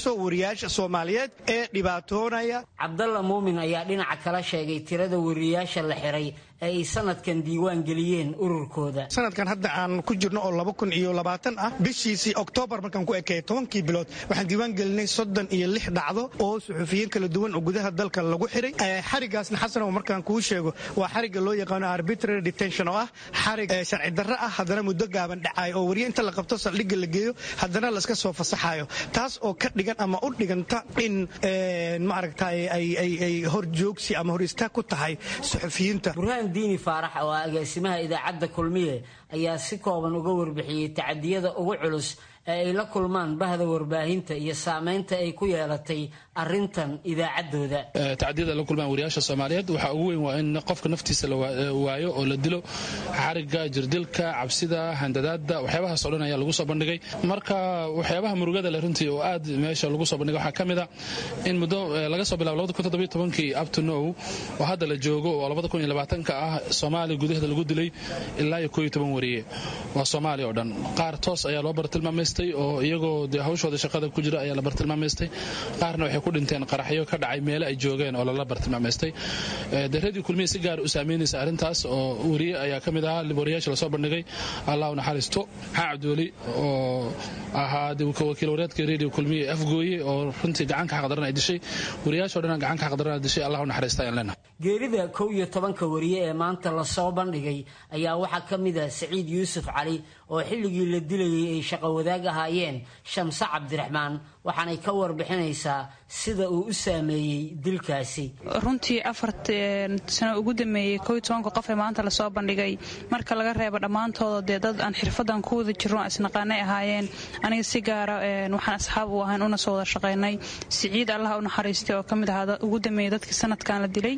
caawiso wariyaasha soomaaliyeed ee dhibaatoonaya cabdalla muumin ayaa dhinaca kala sheegay tirada wariyaasha la xiray ee ay sanadkan diiwaan geliyeen ururkooda sanadkan hadda aan ku jirno oo laba kun iyo labaatan ah bishiisii oktoobar markaan ku ekeeya tobankii bilood waxaan diiwaan gelinay soddon iyo lix dhacdo oo suxufiyiin kala duwan oo gudaha dalka lagu xiray xarigaasna xasanow markaan kuu sheego waa xariga loo yaqaano arbitrary detention oo ah xarig sharci darro ah haddana muddo gaaban dhacayo oo wariye inta la qabto saldhigga la geeyo haddana laska soo fasaxayo taas oo ka dhigan ama u dhiganta in maaragtay ay horjoogsi ama hor istaag ku tahay suxufiyiinta diini faarax oo ah agaasimaha idaacadda kulmiye ayaa si kooban uga warbixiyey tacadiyada ugu culus ee ay la kulmaan bahda warbaahinta iyo saameynta ay ku yeelatay arintan idaacaddooda tacadiyada la kulmaan wariyaasha soomaaliyeed waxaa ugu weyn waa in qofka naftiisa la waayo oo la dilo xariga jirdilka cabsida handadaada waxyaabahaas o dhan ayaa lagu soo bandhigay marka waxyaabaha murugada le runtii oo aad meesha lagu soo bandhigay waxaa ka mid a in muddo laga soo bilabo kii up to now oo hadda la joogo oo ka ah soomaaliya gudaheeda lagu dilay ilaa iyo kooiyo toban wariye waa soomaaliya oo dhan qaar toos ayaa loo bartilmaamaystay oo iyagoo dee hawshooda shaqada ku jira ayaa la bartilmaamaystay qaarna waxay ku dhinteen qaraxyo ka dhacay meele ay joogeen oo lala bartilmaamaystay dee radio kulmiya si gaar u saameynaysa arrintaas oo wariye ayaa ka mid ahaa wariyaasha lasoo bandhigay allah u naxariisto maxaa cabdiweli oo ahaa wakiil wareedka radio kulmiya afgooye oo runtii gacanka xaqdaran ay dishay wariyaasho dhan gacanka xaqdaran ay dishay allah u naxariista ayaan leenahay geerida kow iyo tobanka wariye ee maanta lasoo bandhigay ayaa waxaa ka mid ah saciid yuusuf cali oo xilligii la dilayay ay shaqo wadaag ahaayeen shamse cabdiraxmaan waxaanay ka warbixinaysaa sida uu u saameeyey dilkaasi runtii afar sano ugu dameeyey kow iyo tobanka qof ee maanta lasoo bandhigay marka laga reebo dhammaantooda dee dad aan xirfadan ku wada jirno isnaqaanay ahaayeen aniga si gaara waxaan asxaab u ahayn una soo wada shaqaynay siciid allaha u naxariistay oo ka mid ahaa ugu dameeyey dadkii sanadkan la dilay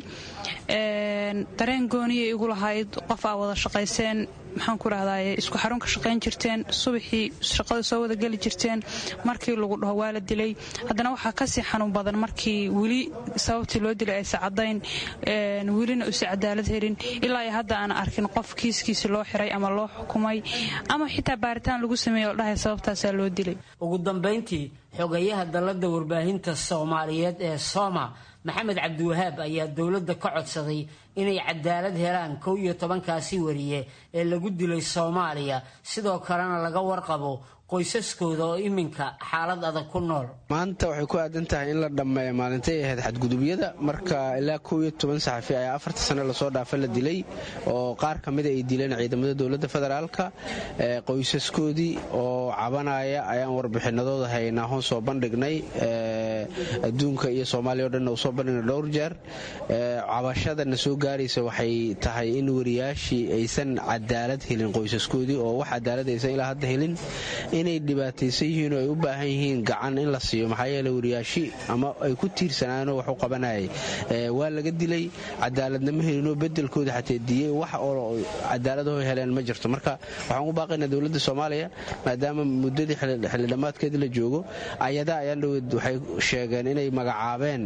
dareen gooniyay igu lahayd qof aa wada shaqayseen maxaan ku rahdaye isku xarun ka shaqayn jirteen subaxii shaqada soo wada geli jirteen markii lagu dhaho waa la dilay haddana waxaa kasii xanuun badan markii weli sababtii loo dilay aysa cadayn welina usi cadaalad helin ilaa iyo hadda aan arkin qof kiiskiisi loo xiray ama loo xukumay ama xitaa baaritaan lagu sameeyey oo dhahay sababtaasaa loo dilay ugu dambayntii xogayaha dalladda warbaahinta soomaaliyeed ee sooma maxamed cabdiwahaab ayaa dowladda ka codsaday inay cadaalad helaan kow iyo tobankaasi wariye ee lagu dilay soomaaliya sidoo kalena laga warqabo qoysaskooda oo iminka xaalad adag ku nool maanta waxay ku aadan tahay in la dhammeeyo maalintay ahayd xadgudubyada marka ilaa kow iyo toban saxafi ayaa afarta sano lasoo dhaafa la dilay oo qaar ka mida ay dileen ciidamada dowladda federaalka qoysaskoodii oo cabanaya ayaan warbixinadooda haynaa hoon soo bandhignay adduunka iyo soomaaliya o dhan u soo bandhignay dhowr jeer cabashadana soo gaaraysa waxay tahay in wariyaashii aysan cadaalad helin qoysaskoodii oo wax cadaalad aysan ilaa hadda helin inay dhibaataysan yihiin oo ay u baahan yihiin gacan in la siiyo maxaa yeele wariyaashi ama ay ku tiirsanaanoo wax u qabanayay waa laga dilay cadaaladna ma helinoo bedelkooda xatee diyey wax oo cadaaladaho heleen ma jirto marka waxaan u baaqaynaa dowladda soomaaliya maadaama muddadii xildhamaadkeedii la joogo ayadaa ayaan dhaweed waxay sheegeen inay magacaabeen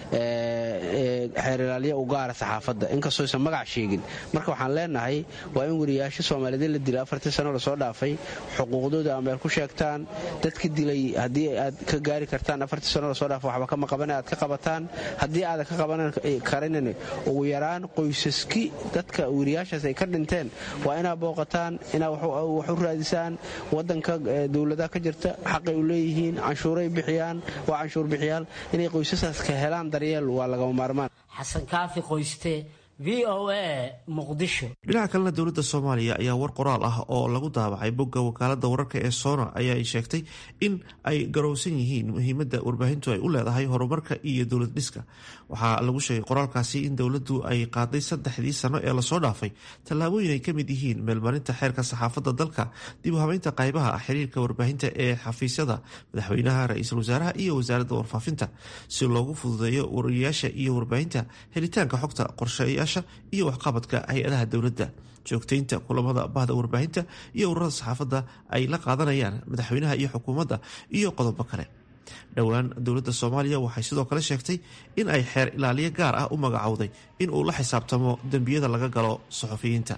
xeerilaalya u gaara saxaafadda inkastoo aysan magac sheegin marka waxaan leenahay waa in wariyaasho soomaaliyeed la dilay afartii sano lasoo dhaafay xuquuqdooda ama ku sheegtaan dadka dilay haddii aad ka gaari kartaan afartii sano lasoo dhaafo waxba kama qabana aad ka qabataan haddii aadan ka qaban karin ugu yaraan qoysaski dadka wariyaashaas ay ka dhinteen waa inaad booqataan inaad wax u raadisaan wadanka dowladaha ka jirta xaqay u leeyihiin canshuuray bixiyaan waa canshuur bixiyaal inay qoysasaas ka helaan daryeel waa lagama maarmaan xasan kaafi qoyste v o a muqdisho dhinaca kalena dowladda soomaaliya ayaa war qoraal ah oo lagu daabacay bogga wakaalada wararka ee soona ayaa ay sheegtay in ay garowsan yihiin muhiimadda warbaahintu ay u leedahay horumarka iyo dowlad dhiska waxaa lagu sheegay qoraalkaasi in dowladdu ay qaaday saddexdii sano ee lasoo dhaafay tallaabooyin ay ka mid yihiin meelmarinta xeerka saxaafadda dalka dib u habeynta qaybaha xiriirka warbaahinta ee xafiisyada madaxweynaha ra-iisul wasaaraha iyo wasaaradda warfaafinta si loogu fududeeyo wariyayaasha iyo warbaahinta helitaanka xogta qorshayaasha iyo waxqabadka hay-adaha dowladda joogtaynta kulamada bahda warbaahinta iyo ururada saxaafadda ay la qaadanayaan madaxweynaha iyo xukuumadda iyo qodobo kale dhowaan dowladda soomaaliya waxay sidoo kale sheegtay in ay xeer ilaaliye gaar ah u magacowday in uu la xisaabtamo dembiyada laga galo suxufiyiinta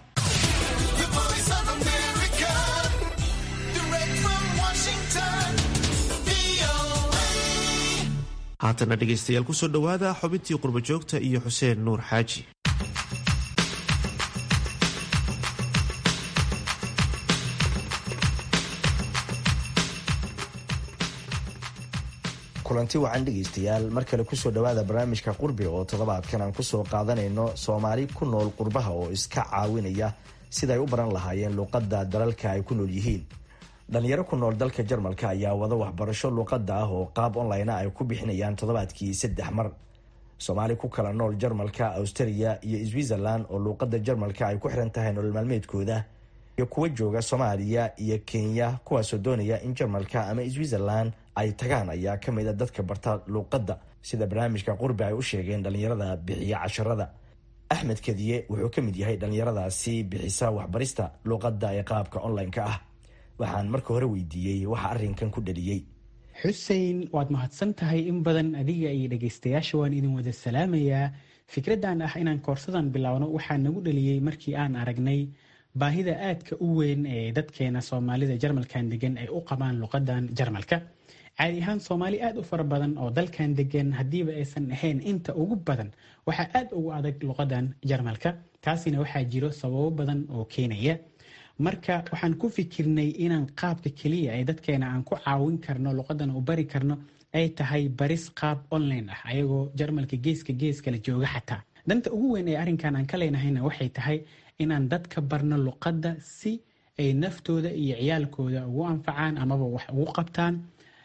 haatana dhegaystayaal kusoo dhowaada xubintii qurbojoogta iyo xuseen nuur xaaji kulanti wacan dhegaystayaal mar kale kusoo dhowaada barnaamijka qurbi oo toddobaadkan aan kusoo qaadanayno soomaali ku nool qurbaha oo iska caawinaya sidaay u baran lahaayeen luuqadda dalalka ay ku nool yihiin dhalinyaro ku nool dalka jarmalka ayaa wada waxbarasho luuqadda ah oo qaab online ay ku bixinayaan toddobaadkii saddex mar soomaali ku kala nool jarmalka australia iyo switzerland oo luuqadda jarmalka ay ku xiran tahay nolol maalmeedkooda iyo kuwa jooga soomaaliya iyo kenya kuwaasoo doonaya in jarmalka ama switzerland ay tagaan ayaa ka mid a dadka barta luuqadda sida barnaamijka qurbi ay u sheegeen dhalinyarada bixiya casharada axmed kadiye wuxuu ka mid yahay dhalinyaradaasi bixisa waxbarista luuqadda ee qaabka online-ka ah waxaan marka hore weydiiyey waxa arrinkan ku dhaliyey xusein waad mahadsan tahay in badan adiga iyo dhegaystayaasha waan idin wada salaamayaa fikraddan ah inaan koorsadan biloawno waxaa nagu dhaliyey markii aan aragnay baahida aadka u weyn ee dadkeena soomaalida jarmalkan degan ay u qabaan luqadan jarmalka caadi ahaan soomaali aad u fara badan oo dalkan degan haddiiba aysan ahayn inta ugu badan waxaa aad ugu adag luqadan jarmalka taasina waxaa jiro sababo badan oo keenaya marka waxaan ku fikirnay inaan qaabka keliya ee dadkeena aan ku caawin karno luqadan u bari karno ay tahay baris qaab online ah ayagoo jarmalka geeska geeskala jooga xataa danta ugu weyn ee arrinkan aan ka leenahayna waxay tahay inaan dadka barno luqadda si ay naftooda iyo ciyaalkooda ugu anfacaan amaba wax ugu qabtaan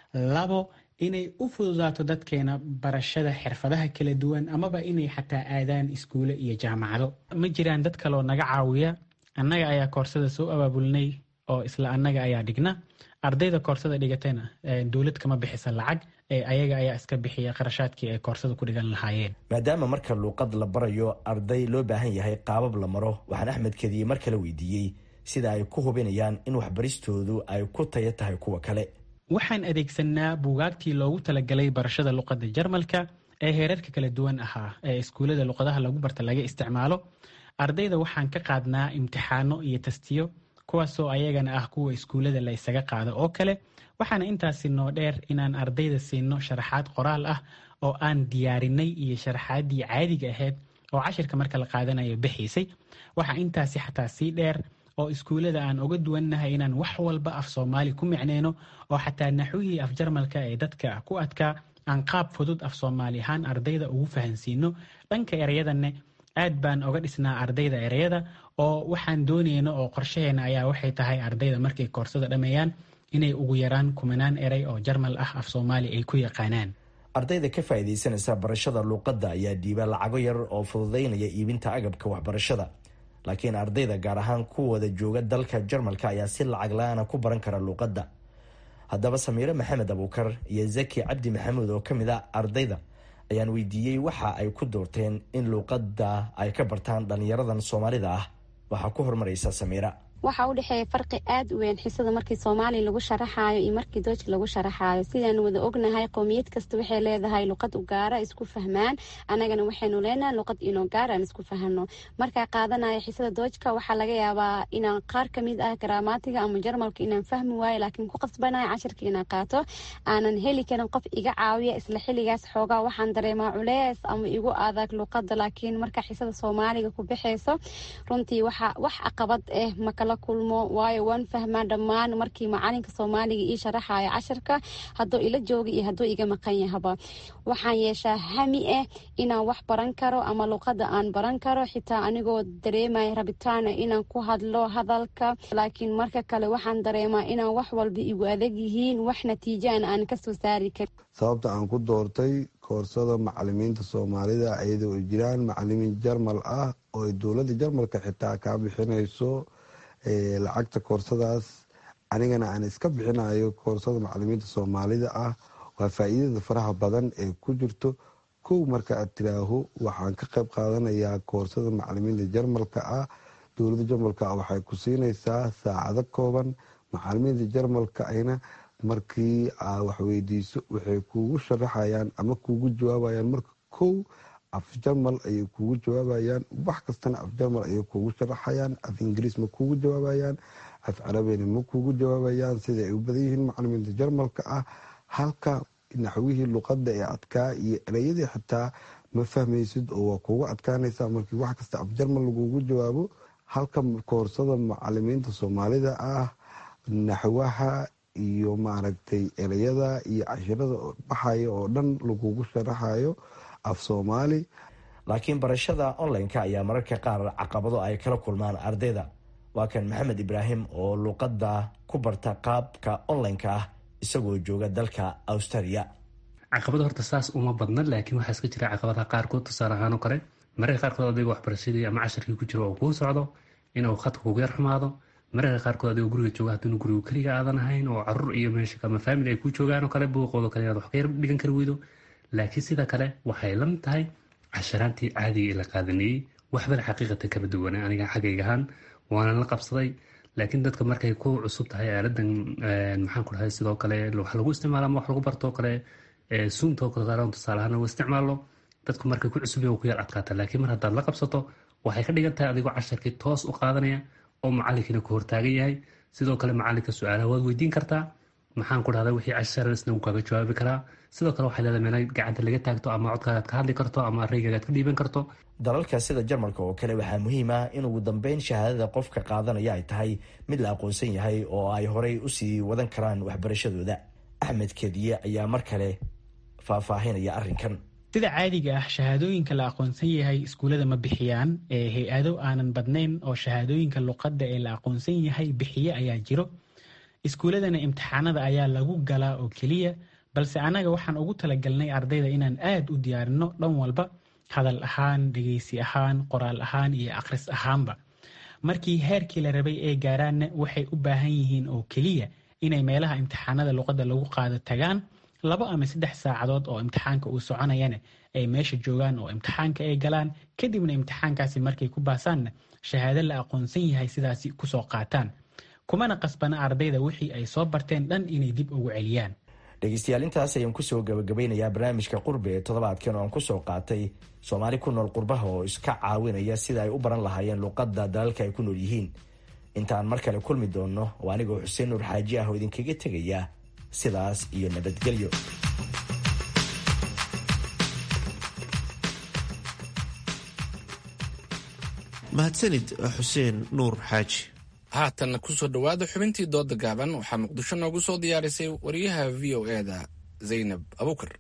labo inay u fududaato dadkeena barashada xirfadaha kala duwan amaba inay xataa aadaan iskuule iyo jaamacado ma jiraan dad kaloo naga caawiya annaga ayaa koorsada soo abaabulnay oo isla annaga ayaa dhigna ardayda koorsada dhigatayna dowlad kama bixisa lacag ee ayaga ayaa iska bixiya qarashaadkii ay koorsada ku dhigan lahaayeen maadaama marka luuqad la barayo arday loo baahan yahay qaabab la maro waxaan axmed kadiye mar kale weydiiyey sida ay ku hubinayaan in waxbaristoodu ay ku taya tahay kuwa kale waxaan adeegsanaa buugaagtii loogu talagalay barashada luqadda jarmalka ee heerarka kala duwan ahaa ee iskuullada luqadaha lagu barta laga isticmaalo ardayda waxaan ka qaadnaa imtixaano iyo tastiyo kuwaasoo ayagana ah kuwa iskuullada la isaga qaado oo kale waxaana intaasi noo dheer inaan ardayda siino sharaxaad qoraal ah oo aan diyaarinay iyo sharaxaaddii caadiga ahayd oo cashirka marka la qaadanayo bixiisay waxaa intaasi xataa sii dheer oo iskuullada aan uga duwannahay inaan wax walba af soomaali ku micneyno oo xataa naxwihii af jarmalka ee dadka ku adkaa aan qaab fudud af soomaali ahaan ardayda ugu fahansiino dhanka erayadanne aad baan oga dhisnaa ardayda ereyada oo waxaan dooneyno oo qorshaheena ayaa waxay tahay ardayda markay koorsada dhammeeyaan inay ugu yaraan kumanaan erey oo jarmal ah af soomaali ay ku yaqaanaan ardayda ka faa'iidaysanaysa barashada luuqadda ayaa dhiiba lacago yar oo fududaynaya iibinta agabka waxbarashada laakiin ardayda gaar ahaan kuwooda jooga dalka jarmalka ayaa si lacag la-aana ku baran kara luuqadda haddaba samiire maxamed abuukar iyo zaki cabdi maxamuud oo ka mid a ardayda ayaan weydiiyey waxa ay ku doorteen in luuqadda ay ka bartaan dhallinyaradan soomaalida ah waxaa ku horumaraysa samiira waxaa u dhexeeya farqi aad u weyn xisada markii soomaaliya lagu sharaxaayo iyo markii doojka lagu sharaxaayo sidaan wada ognahay qowmiyad kasta waxay leedahay luqad u gaara isku fahmaan anagana waxaynu leenahay luqad inoo gaar aan isku fahano markaa qaadanaya xisada doojka waxaa laga yaabaa inaan qaar kamid ah garaamaatiga ama jarmalka inaan fahmi waayo laakiin ku qasbanaya cashirka inaan qaato aanan heli karin qof iga caawiya isla xiligaas xoogaa waxaan dareemaa culees ama igu adag luqada laakiin markaa xisada soomaaliga ku baxayso runtii waxa wax caqabad ah makala kulmo waayo waan fahmaa dhammaan markii macalinka soomaaliga ii sharaxayo cashirka hadduu ila jooga iyo hadduu iga maqan yahaba waxaan yeeshaa hami ah inaan wax baran karo ama luqada aan baran karo xitaa anigoo dareemaya rabitaana inaan ku hadlo hadalka laakiin marka kale waxaan dareemaa inaan wax walba igu adag yihiin wax natiijaan aan kasoo saari karin sababta aan ku doortay koorsada macalimiinta soomaalida iyadoo ay jiraan macalimiin jarmal ah oo ay dowladda jarmalka xitaa kaa bixinayso lacagta koorsadaas anigana aan iska bixinayo koorsada macalimiinta soomaalida ah waa faa-iidada faraha badan ee ku jirto kow marka aad tiraaho waxaan ka qayb qaadanayaa koorsada macalimiinta jarmalka ah dowladda jarmalka ah waxay ku siinaysaa saacado kooban macalimiinta jarmalka ahna markii aa waxweydiiso waxay kuugu sharaxayaan ama kuugu jawaabayaan marka kow af jarmal ayay kuugu jawaabayaan wax kastana af jarmal ayay kuugu sharaxayaan af ingiriis ma kuugu jawaabayaan af carabina ma kuugu jawaabayaan sida ay u badan yihiin macalimiinta jarmalka ah halka naxwihii luqada ee adkaa iyo ereyadii xitaa ma fahmaysid oo waa kuugu adkaanaysa markii wax kasta afjarmal lagugu jawaabo halka koorsada macalimiinta soomaalida ah naxwaha iyo maaragtay ereyada iyo cashirada baxaya oo dhan lagugu sharaxayo af soomaali laakiin barashada online-ka ayaa mararka qaar caqabado ay kala kulmaan ardayda waa kan maxamed ibraahim oo luuqadda ku barta qaabka online-ka ah isagoo jooga dalka australia caqabado horta saas uma badna laakiin waxaa iska jira caqabadaha qaarkood tusaale ahaan oo kale mararka qaarkood adiga waxbarashadii ama casharkii ku jiro oo kuu socdo inuu khadka kugu yar xumaado mararka qaarkood adigoo guriga jooga haddinu guriga keliga aadan ahayn oo caruur iyo meesha ama faamili ay ku joogaan oo kale buuqoodo kale inaad wax ka yar dhigan kari weydo laakiin sida kale waxay la mid tahay casharaantii caadiga ee la qaadanayey waxbana xaqiiqatan kama duwana aniga xaggayga ahaan waana la qabsaday laakiin dadka markay ku cusub tahay aaladan maxaan ku dhahay sidoo kale wax lagu isticmaalo ama wax lagu bartoo kale suumtoo kale tusaale ahaan lagu isticmaalo dadku markay ku cusub ku yar adkaata laakiin mar haddaad la qabsato waxay ka dhigan tahay adigoo casharkii toos u qaadanaya oo macalinkiina ku hortaagan yahay sidoo kale macalinka su-aalaha waad weydiin kartaa maxaan ku dhahda wixii cashar isna uu kaaga jawaabi karaa sidoo kale waxay leedahay meela gacanta laga taagto ama codkaagaad ka hadli karto ama raygagaad ka dhiiban karto dalalka sida jarmalka oo kale waxaa muhiim ah in ugu dambeyn shahaadada qofka qaadanaya ay tahay mid la aqoonsan yahay oo ay horey usii wadan karaan waxbarashadooda axmed kediye ayaa mar kale faahfaahinaya arrinkan sida caadiga ah shahaadooyinka la aqoonsan yahay iskuullada ma bixiyaan ee hay-ado aanan badnayn oo shahaadooyinka luqadda ee la aqoonsan yahay bixiye ayaa jiro iskuulladana imtixaanada ayaa lagu galaa oo keliya balse annaga waxaan ugu talagalnay ardayda inaan aad u diyaarino dhan walba hadal ahaan dhegeysi ahaan qoraal ahaan iyo akhris ahaanba markii heerkii la rabay ee gaaraanna waxay u baahan yihiin oo keliya inay meelaha imtixaanada luqadda lagu qaado tagaan labo ama saddex saacadood oo imtixaanka uu soconayana ay meesha joogaan oo imtixaanka ay galaan kadibna imtixaankaasi markay ku baasaanna shahaado la aqoonsan yahay sidaasi kusoo qaataan kumana qasbana ardayda wixii ay soo barteen dhan inay dib ugu celiyaan dhegeystayaal intaas ayaan kusoo gabagabeynayaa barnaamijka qurbi ee toddobaadkan oo aan kusoo qaatay soomaali ku nool qurbaha oo iska caawinaya sida ay u baran lahaayeen luuqadda dalalka ay ku nool yihiin intaan mar kale kulmi doonno oo anigoo xuseen nuur xaaji ah oo idinkaga tegaya sidaas iyo nabadgelyo mahadsanid xuseen nuur xaaji haatanna kusoo dhowaada xubintii dooda gaaban waxaa muqdisho noogu soo diyaarisay wariyaha v o e da zaynab abukar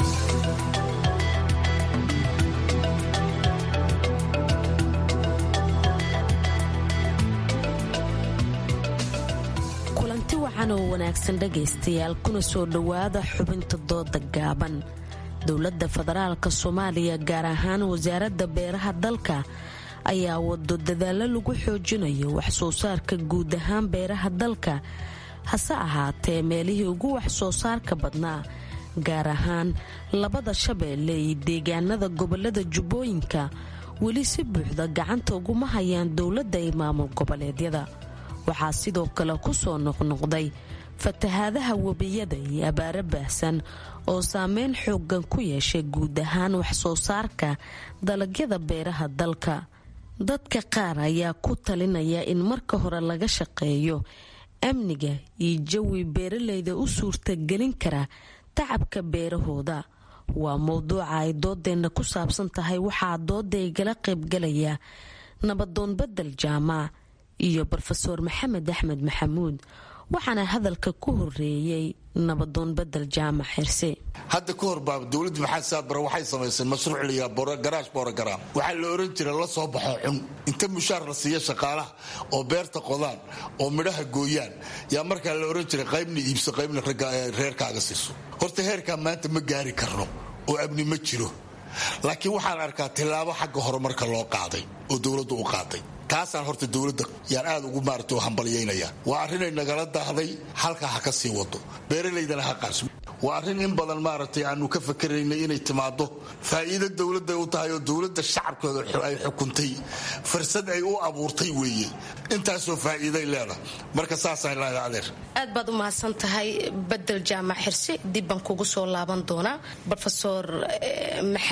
kulanti wacan oo wanaagsan dhegaystayaal kuna soo dhowaada xubinta dooda gaaban dowladda federaalka soomaaliya gaar ahaan wasaaradda beeraha dalka ayaa wado dadaallo lagu xoojinayo waxsoo saarka guud ahaan beeraha dalka hase ahaatee meelihii ugu waxsoo saarka badnaa gaar ahaan labada shabeelle iyo deegaanada gobolada jubbooyinka weli si buuxda gacanta uguma hayaan dowladda iyo maamul goboleedyada waxaa sidoo kale ku soo noqnoqday fatahaadaha webiyada iyo abaaro baahsan oo saameyn xoogan ku yeeshay guud ahaan waxsoo saarka dalagyada beeraha dalka dadka qaar ayaa ku talinaya in marka hore laga shaqeeyo amniga iyo jawi beeralayda u suurtagelin kara tacabka beerahooda waa mowduuca ay doodeenna ku saabsan tahay waxaa dooda igala qaybgalaya nabadoon bedel jaamac iyo rofeor maxamed axmed maxamuud waxaana hadalka ku horeeyey nabadoon bedel jaamac xirse hadda ka hor baa dowladda maxamed saabare waxay samaysay mashruuc layaa garaash borogram waxaa la oran jira la soo baxo cun inta mushaar la siiya shaqaalaha oo beerta qodaan oo midhaha gooyaan yaa markaa la oran jiray qaybna iibso qaybna reerkaaga siiso horta heerkaa maanta ma gaari karno oo amni ma jiro laakiin waxaan arkaa tillaabo xagga horumarka loo qaaday oo dowladdu u qaaday taasaan horta dowladda yaan aad ugu maarata hambalyaynaya waa arrinay nagala daahday halkaa ha ka sii wado beeralaydana ha qaarso waa arrin in badan maaragtay aanu ka fakaraynay inay timaado faa'iido dowladday u tahay oo dowladda shacabkooda ay xukuntay fursad ay u abuurtay weeye intaasoo faa'iiday leedahay marka saasaan leedahay adeer aad baad u mahadsan tahay bedel jaamac xirse dib baan kugu soo laaban doonaa rofeor maxamed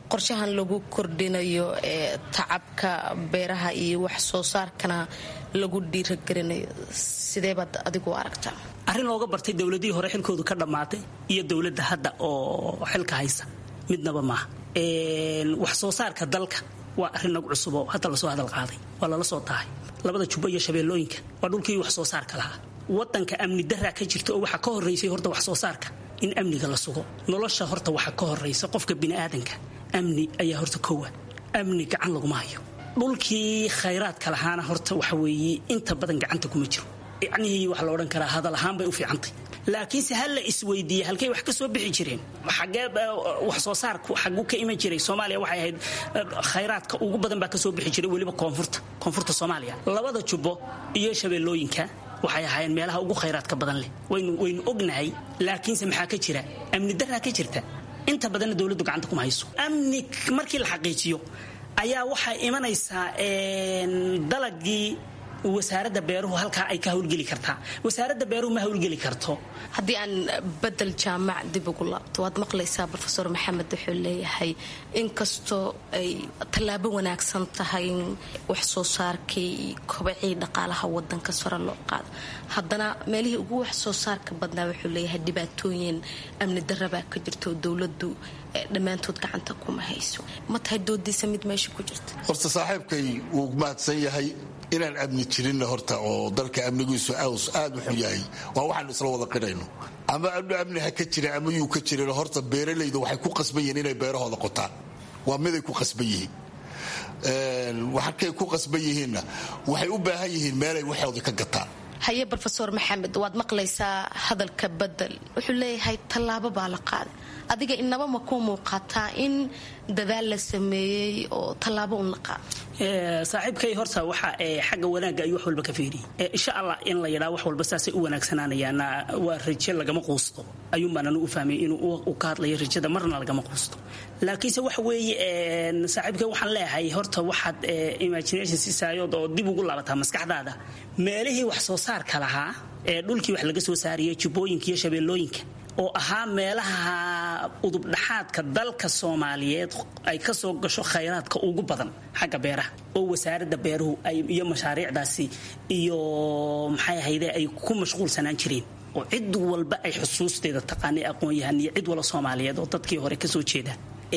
qorshahan lagu kordhinayo ee tacabka beeraha iyo wax soo saarkana lagu dhiiragelinayo sideebaad adigu aragtaa arrin looga bartay dowladihii hore xilkoodu ka dhammaatay iyo dowladda hadda oo xilka haysa midnaba maaha wax soo saarka dalka waa arrin nagu cusub oo hadda lasoo hadal qaaday waa lala soo tahay labada jubbo iyo shabeellooyinka waa dhulkii wax soo saarka lahaa wadanka amni daraa ka jirta oo waxaa ka horeysay horta wax soo saarka in amniga la sugo nolosha horta waxaa ka horeysa qofka biniaadanka amni ayaa horta kowa amni gacan laguma hayo dhulkii khayraadka lahaana horta waxa weeye inta badan gacanta kuma jiro yacnihii waxaa la odhan karaa hadal ahaan bay u fiicantay laakiinse ha la isweydiiye halkay wax ka soo bixi jireen xagee wax soo saarku xaguu ka iman jiray soomaaliya waxay ahayd khayraadka ugu badan baa ka soo bixi jiray weliba koonfurta koonfurta soomaaliya labada jubbo iyo shabeellooyinka waxay ahaayeen meelaha ugu khayraadka badan leh waynu waynu ognahay laakiinse maxaa ka jira amni daraa ka jirta inta badanna dowladdu gacanta kuma hayso amni markii la xaqiijiyo ayaa waxay imanaysaa dalagii wasaaradda beeruhu halkaa ay ka hawlgeli kartaa wasaaradda beeruhu ma hawlgeli karto haddii aan bedel jaamac dib ugu laabto waad maqlaysaa rofeor maxamed wuxuu leeyahay inkastoo ay tallaabo wanaagsan tahay in wax soo saarkii kobacii dhaqaalaha wadanka sare loo qaado haddana meelihii ugu wax soo saarka badnaa wuxuu leeyahay dhibaatooyin amni darabaa ka jirta oo dowladu dhammaantood gacanta kuma hayso ma tahay doodiisa mid meesha ku jirta horta saaxiibkay wuu mahadsan yahay inaan amni jirinna horta oo dalka amnigiisu aws aad u xun yahay waa waxaanu isla wada qirayno ama amni ha ka jira ama yuu ka jirin horta beeralayda waxay ku qasban yihiin inay beerahooda qotaan waa miday ku qasban yihiin waxakay ku qasban yihiinna waxay u baahan yihiin meelay waxooda ka gataan haye rofeor maxamed waad maqlaysaa hadalka bedel wuxuu leeyahay tallaabo baa la qaaday adiga inaba ma ku muuqataa in dadaal la sameeyey oo tallaabo un la qaado saaxiibkay horta waxa xagga wanaagga ayuu wax walba ka feeriyey insha allah in la yidhaa wax walba saasay u wanaagsanaanayaan waa raje lagama quusto ayuunbaananu u fahmay inuu ka hadlayo rajada marna lagama quusto laakiinse waxa weeye saaxiibkay waxaan leeyahay horta waxaad imagination siisaayood oo dib ugu laabataa maskaxdaada meelihii wax soo saarka lahaa ee dhulkii wax laga soo saariyay jubbooyinka iyo shabeellooyinka oo ahaa meelaha udubdhaxaadka dalka soomaaliyeed ay ka soo gasho khayraadka ugu badan xagga beeraha oo wasaaradda beeruhu iyo mashaariicdaasi iyo maxay ahayde ay ku mashquulsanaan jireen oo cid walba ay xusuusteeda taqaanay aqoon-yahan iyo cid wala soomaaliyeed oo dadkii hore kasoo jeeda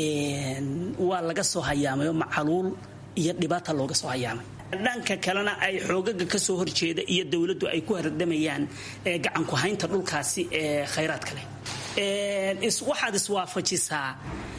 waa laga soo hayaamayo macaluul iyo dhibaata looga soo hayaamay dhanka kalena ay xoogaga kasoo horjeeda iyo dowladdu ay ku hardamayaan gacanku haynta dhulkaasi ee khayraadka leh waxaad iswaafajisaa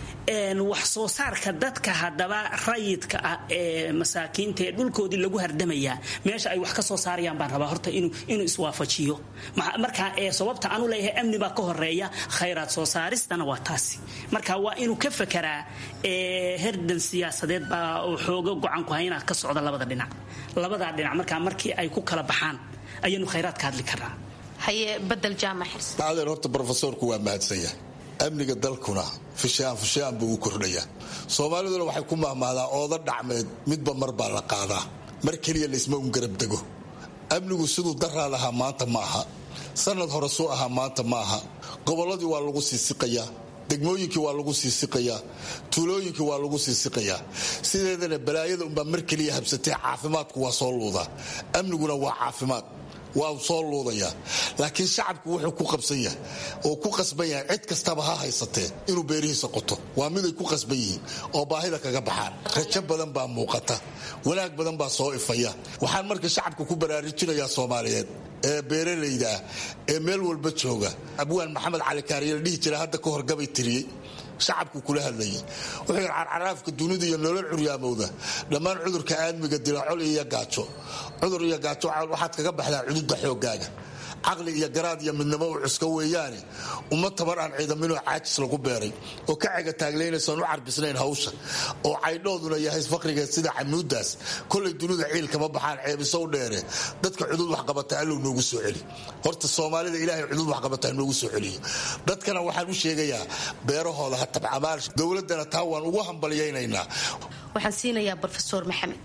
wax soo saarka dadka haddaba rayidka ah ee masaakiinta ee dhulkoodii lagu hardamayaa meesha ay wax ka soo saarayaan baan rabaa horta inuu iswaafajiyo marka sababta aanu leeyahay amni baa ka horeeya khayraad soo saaristana waa taasi marka waa inuu ka fekeraa herdan siyaasadeed baa xooga gocanku haynaa ka socda labada dhinac labadaa dhinac markaa markii ay ku kala baxaan ayaanu khayraad ka hadli karnaa haye badel jaamac xirsi adeer horta brofesorku waa mahadsan yahay amniga dalkuna fishaan fishaan buu u kordhayaa soomaaliduna waxay ku mahmahdaa ooda dhacmeed midba mar baa la qaadaa mar keliya laysma un garab dego amnigu siduu daraa lahaa maanta ma aha sanad hore suu ahaa maanta ma aha gobolladii waa lagu siisiqayaa degmooyinkii waa lagu siisiqayaa tuulooyinkii waa lagu siisiqayaa sideedana balaayada unbaa mar keliya habsatee caafimaadku waa soo luudaa amniguna waa caafimaad waa soo luudayaa laakiin shacabku wuxuu ku qabsan yahay oo ku qasban yahay cid kastaba ha haysatee inuu beerihiisa qoto waa miday ku qasban yihiin oo baahida kaga baxaan rajo badan baa muuqata wanaag badan baa soo ifaya waxaan marka shacabka ku baraarujinayaa soomaaliyeed ee beeralayda ah ee meel walba jooga abwaan maxamed cali kaariye la dhihi jira hadda ka horgabay tiriyey shacabku kula hadlayay wuxuu yidhi carcaraafka dunida iyo nolol curyaamowda dhammaan cudurka aadmiga dila col iyo gaajo cudur iyo gaajo waxaad kaga baxdaa cududa xoogaaga caqli iyo garaad iyo midnimo u cuska weeyaane uma tabar aan ciidaminoo caajis lagu beeray oo ka cega taaglaynaysaan u carbisnayn hawsha oo caydhooduna yahay faqrigeed sida canuudaas kolay dunida ciil kama baxaan ceebisow dheere dadka cudud waxqabata allow noogu soo celi horta soomaalida ilaahay cudud waxqabata noogu soo celiyo dadkana waxaan u sheegayaa beerahooda ha tabcamaal dowladana taa waan ugu hambalyaynaynaa waxaan siinayaa rofeor maxamed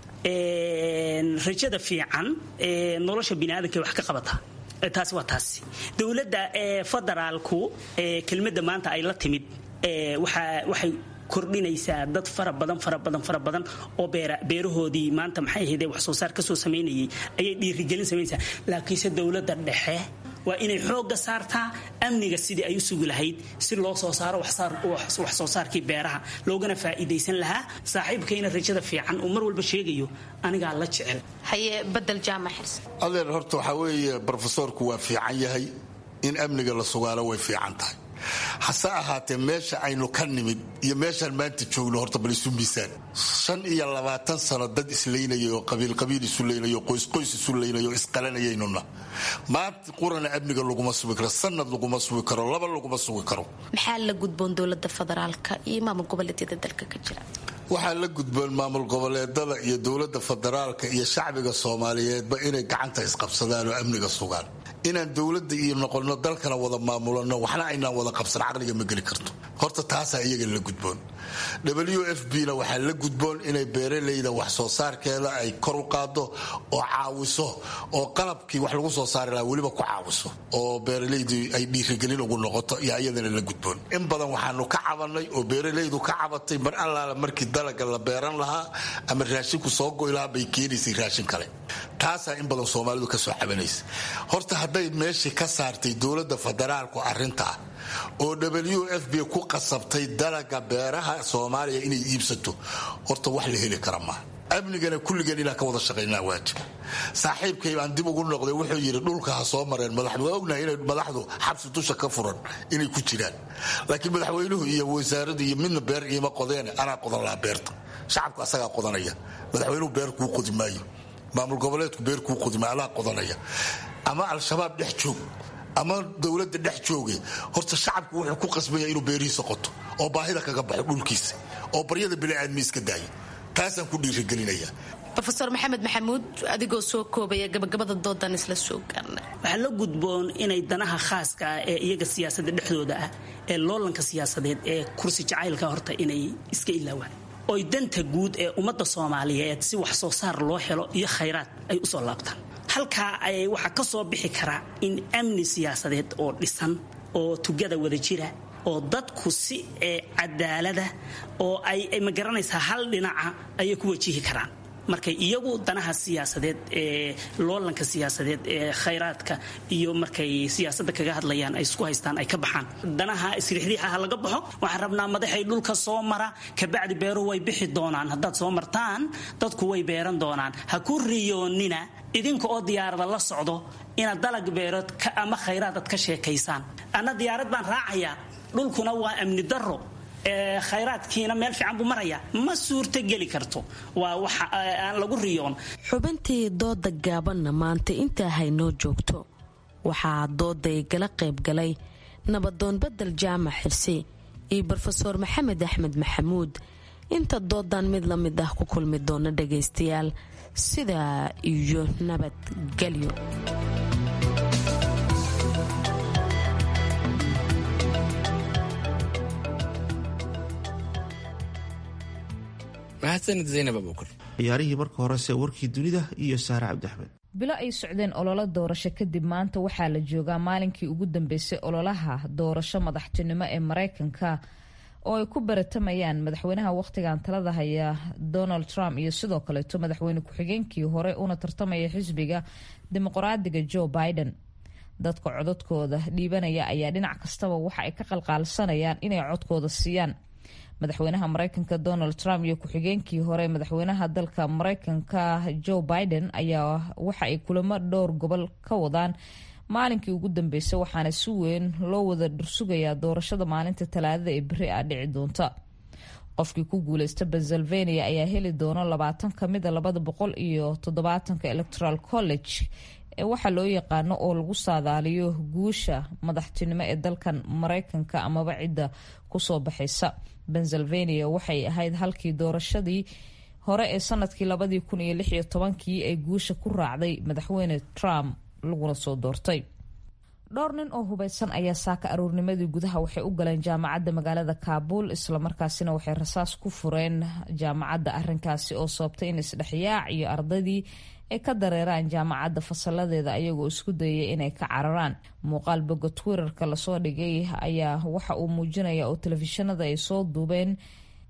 rajada fiican nolosha biniaadanka wax ka qabata taasi waa taasi dowladda federaalku kelmadda maanta ay la timid waxay kordhinaysaa dad fara badan fara badan fara badan oo beerahoodii maanta maxay ahaydee wax soo saar kasoo samaynayay ayay dhiirigelin samaynaysaa laakiinse dowladda dhexe waa inay xoogga saartaa amniga sidii ay u sugi lahayd si loo soo saaro wax soo saarkii beeraha loogana faa'iidaysan lahaa saaxiibkayna rajada fiican uu mar walba sheegayo anigaa la jecel haye badel jaamac xirse adeer horta waxaa weeye brofesoorku waa fiican yahay in amniga la sugaalo way fiican tahay hase ahaatee meesha aynu ka nimid iyo meeshaan maanta joogno horta bal isu miisaan shan iyo labaatan sano dad isleynaya oo qabiilqabiil isu leynaya oo qoysqoys isu leynaya oo isqalanayaynuna maanta qurana amniga laguma sugi karo sanad laguma sugi karo laba laguma sugi karo maxaa la gudboon dowlada federaalka iyo maamul goboleedyada dalka ka jira waxaa la gudboon maamul goboleedada iyo dowlada federaalka iyo shacbiga soomaaliyeedba inay gacanta isqabsadaan oo amniga sugaan inaan dowlada iyo noqono dalkana wada maamulano waxna aynaan wada qabsan caqliga ma geli karto horta taasaa iyaga la gudboon w f b na waxaa la gudboon inay beeralayda wax soo saarkeeda ay kor u qaado oo caawiso oo qalabkii wax lagu soo saari lahaa weliba ku caawiso oo beeralaydu ay dhiirigelin ugu noqoto iyo iyadana la gudboon in badan waxaanu ka cabanay oo beeralaydu ka cabatay mar allaala markii dalaga la beeran lahaa ama raashinku soo goy lahaa bay keenaysay raashin kale taasaa in badan soomaalidu kasoo cabanaysa horta hadday meeshii ka saartay dowlada federaalku arintaa oo w f b ku qasabtay dalaga beeraha soomaaliya inay iibsato horta wax la heli kara maaha amnigana kulligeen inaan ka wada shaqaynaa waajib saaxiibkay baan dib ugu noqday wuxuu yidhi dhulka ha soo mareen madaxdu waa ognahay inay madaxdu xabsi dusha ka furan inay ku jiraan laakiin madaxweynuhu iyo wasaaradu iyo midna beer iima qodeene anaa qodan lahaa beerta shacabku asagaa qodanaya madaxweynuhu beer kuu qodi maayo maamul goboleedku beer kuu qodi maayo anaa qodanaya ama al-shabaab dhex joog ama dowlada dhex jooge horta shacabku wuxuu ku qasbaya inuu beerihiisa qoto oo baahida kaga baxo dhulkiisa oo baryada biniaadmi iska daayo taasaan ku dhiirigelinaya rofeor maxamed maxamuud adigoo soo koobaya gabagabada doodan isla soo gaarna waxaa la gudboon inay danaha khaaska ah ee iyaga siyaasada dhexdooda ah ee loolanka siyaasadeed ee kursi jacaylka horta inay iska ilaawaan oy danta guud ee ummadda soomaaliyeed si wax soo saar loo helo iyo khayraad ay usoo laabtaan halkaa ay waxaa ka soo bixi karaa in amni siyaasadeed oo dhisan oo tugada wada jira oo dadku si cadaalada oo ay ma garanaysaa hal dhinaca ayay ku wajihi karaan markay iyagu danaha siyaasadeed ee loolanka siyaasadeed ee khayraadka iyo markay siyaasadda kaga hadlayaan ay isku haystaan ay ka baxaan danaha isriixriixaha laga baxo waxaan rabnaa madaxay dhulka soo mara kabacdi beeruhu way bixi doonaan haddaad soo martaan dadku way beeran doonaan ha ku riyoonina idinka oo diyaarada la socdo inaad dalag beerood ama khayraad aad ka sheekaysaan anna diyaarad baan raacayaa dhulkuna waa amni daro khayraadkiina meel fiican buu maraya ma suurto geli karto waa wax aan lagu riyoon xubintii dooda gaabanna maanta intaa haynoo joogto waxaa dooday gala qaybgalay nabadoon badel jaamac xirsi iyo brofeor maxamed axmed maxamuud inta doodan mid la mid ah ku kulmi doona dhagaystayaal sidaa iyo nabadgelyo mahadsanid zaynab abuukar ciyaarihii marka horese warkii dunida iyo saare cabdiaxmed bilo ay socdeen ololo doorasho kadib maanta waxaa la joogaa maalinkii ugu dambeysay ololaha doorasho madaxtinimo ee mareykanka oo ay ku baratamayaan madaxweynaha wakhtigan talada haya donald trump iyo sidoo kaleeto madaxweyne ku-xigeenkii hore una tartamaya xisbiga dimuqraadiga joe biden dadka codadkooda dhiibanaya ayaa dhinac kastaba waxa ay ka qalqaalsanayaan inay codkooda siiyaan madaxweynaha mareykanka donald trump iyo ku-xigeenkii hore madaxweynaha dalka mareykanka joe biden ayaa waxa ay kulamo dhowr gobol ka wadaan maalinkii ugu dambeysay waxaana si weyn loo wada dhursugayaa doorashada maalinta talaadada ee beri ah dhici doonta qofkii ku guuleysta pennsylvania ayaa heli doona labaatan kamida labada boqol iyo toddobaatanka electoral college ee waxaa loo yaqaano oo lagu saadaaliyo guusha madaxtinimo ee dalkan mareykanka amaba cidda kusoo baxaysa pennsylvania waxay ahayd halkii doorashadii hore ee sanadkii labadii kun iyo lix iyo tobankii ay guusha ku raacday madaxweyne trump laguna soo doortay dhowr nin oo hubeysan ayaa saaka aruurnimadii gudaha waxay u galeen jaamacadda magaalada kaabul islamarkaasina waxay rasaas ku fureen jaamacadda arinkaasi oo sababtay in isdhexyaac iyo ardaydii ay ka dareeraan jaamacadda fasaladeeda ayagoo isku dayay inay ka cararaan muuqaal boga twitterka lasoo dhigay ayaa waxa uu muujinaya oo telefishinada ay soo duubeen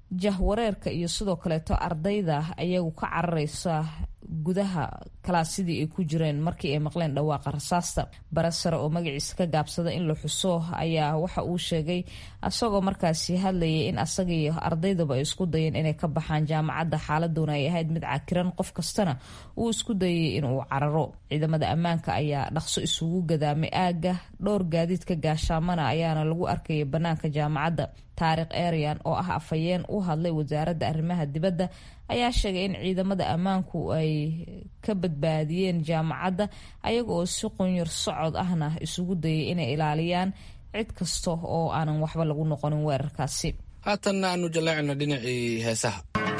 jahwareerka iyo sidoo kaleeto ardayda ayagu ka cararaysa gudaha kalaasidii ay ku jireen markii ay maqleen dhawaaqa rasaasta bare sare oo magaciisa ka gaabsada in la xuso ayaa waxa uu sheegay isagoo markaasi hadlayay in asaga iyo ardaydaba ay isku dayeen inay ka baxaan jaamacadda xaaladuna ay ahayd mid cakiran qof kastana uu isku dayay inuu cararo ciidamada ammaanka ayaa dhaqso isugu gadaamay aagga dhowr gaadiidka gaashaamana ayaana lagu arkayay bannaanka jaamacadda taariikh eryan oo ah afhayeen u hadlay wasaaradda arrimaha dibadda ayaa sheegay in ciidamada ammaanku ay ka badbaadiyeen jaamacadda ayaga oo si qunyar socod ahna isugu dayay inay ilaaliyaan cid kasta oo aanan waxba lagu noqonin weerarkaasi haatanna aanu jaleecino dhinacii heesaha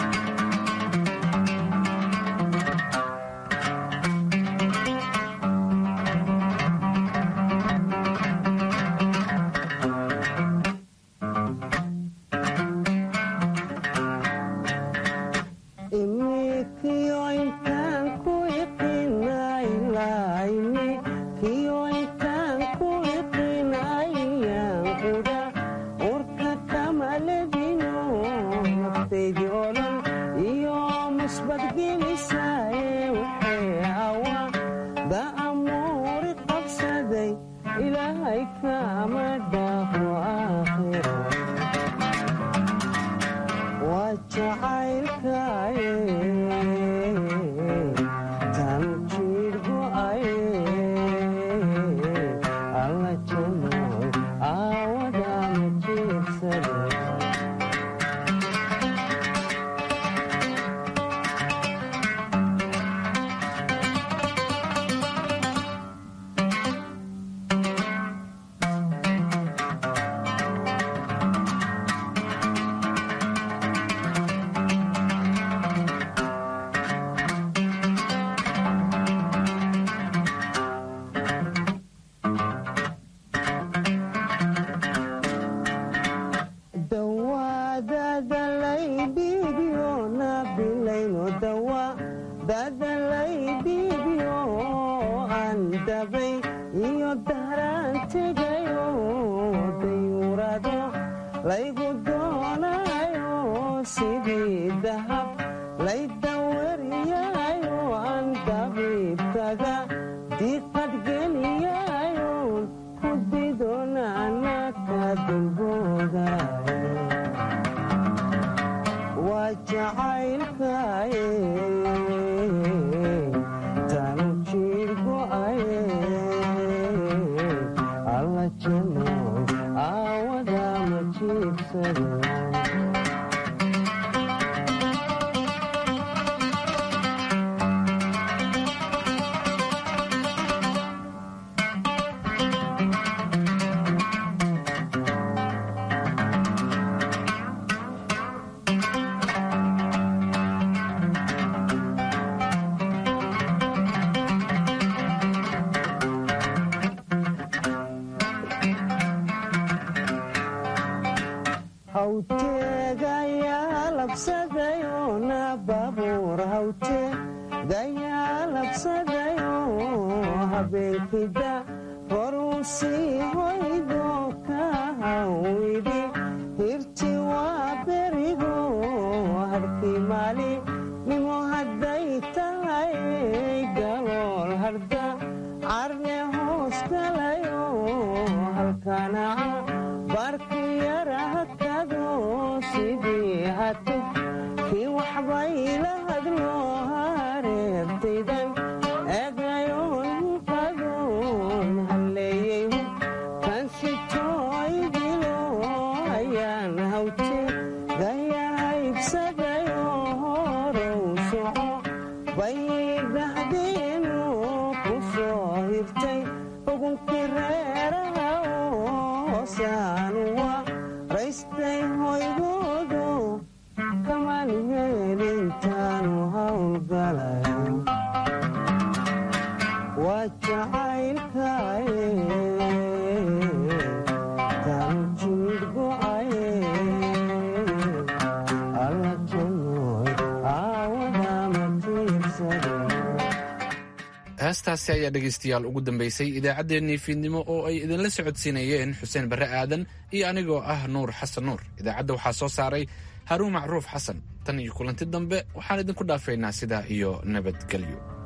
heestaasi ayaa dhegaystayaal ugu dambaysay idaacaddeenii fiidnimo oo ay idinla socodsiinayeen xuseen barre aadan iyo anigoo ah nuur xasan nuur idaacadda waxaa soo saaray haruun macruuf xasan tan iyo kulanti dambe waxaan idinku dhaafaynaa sidaa iyo nabadgelyo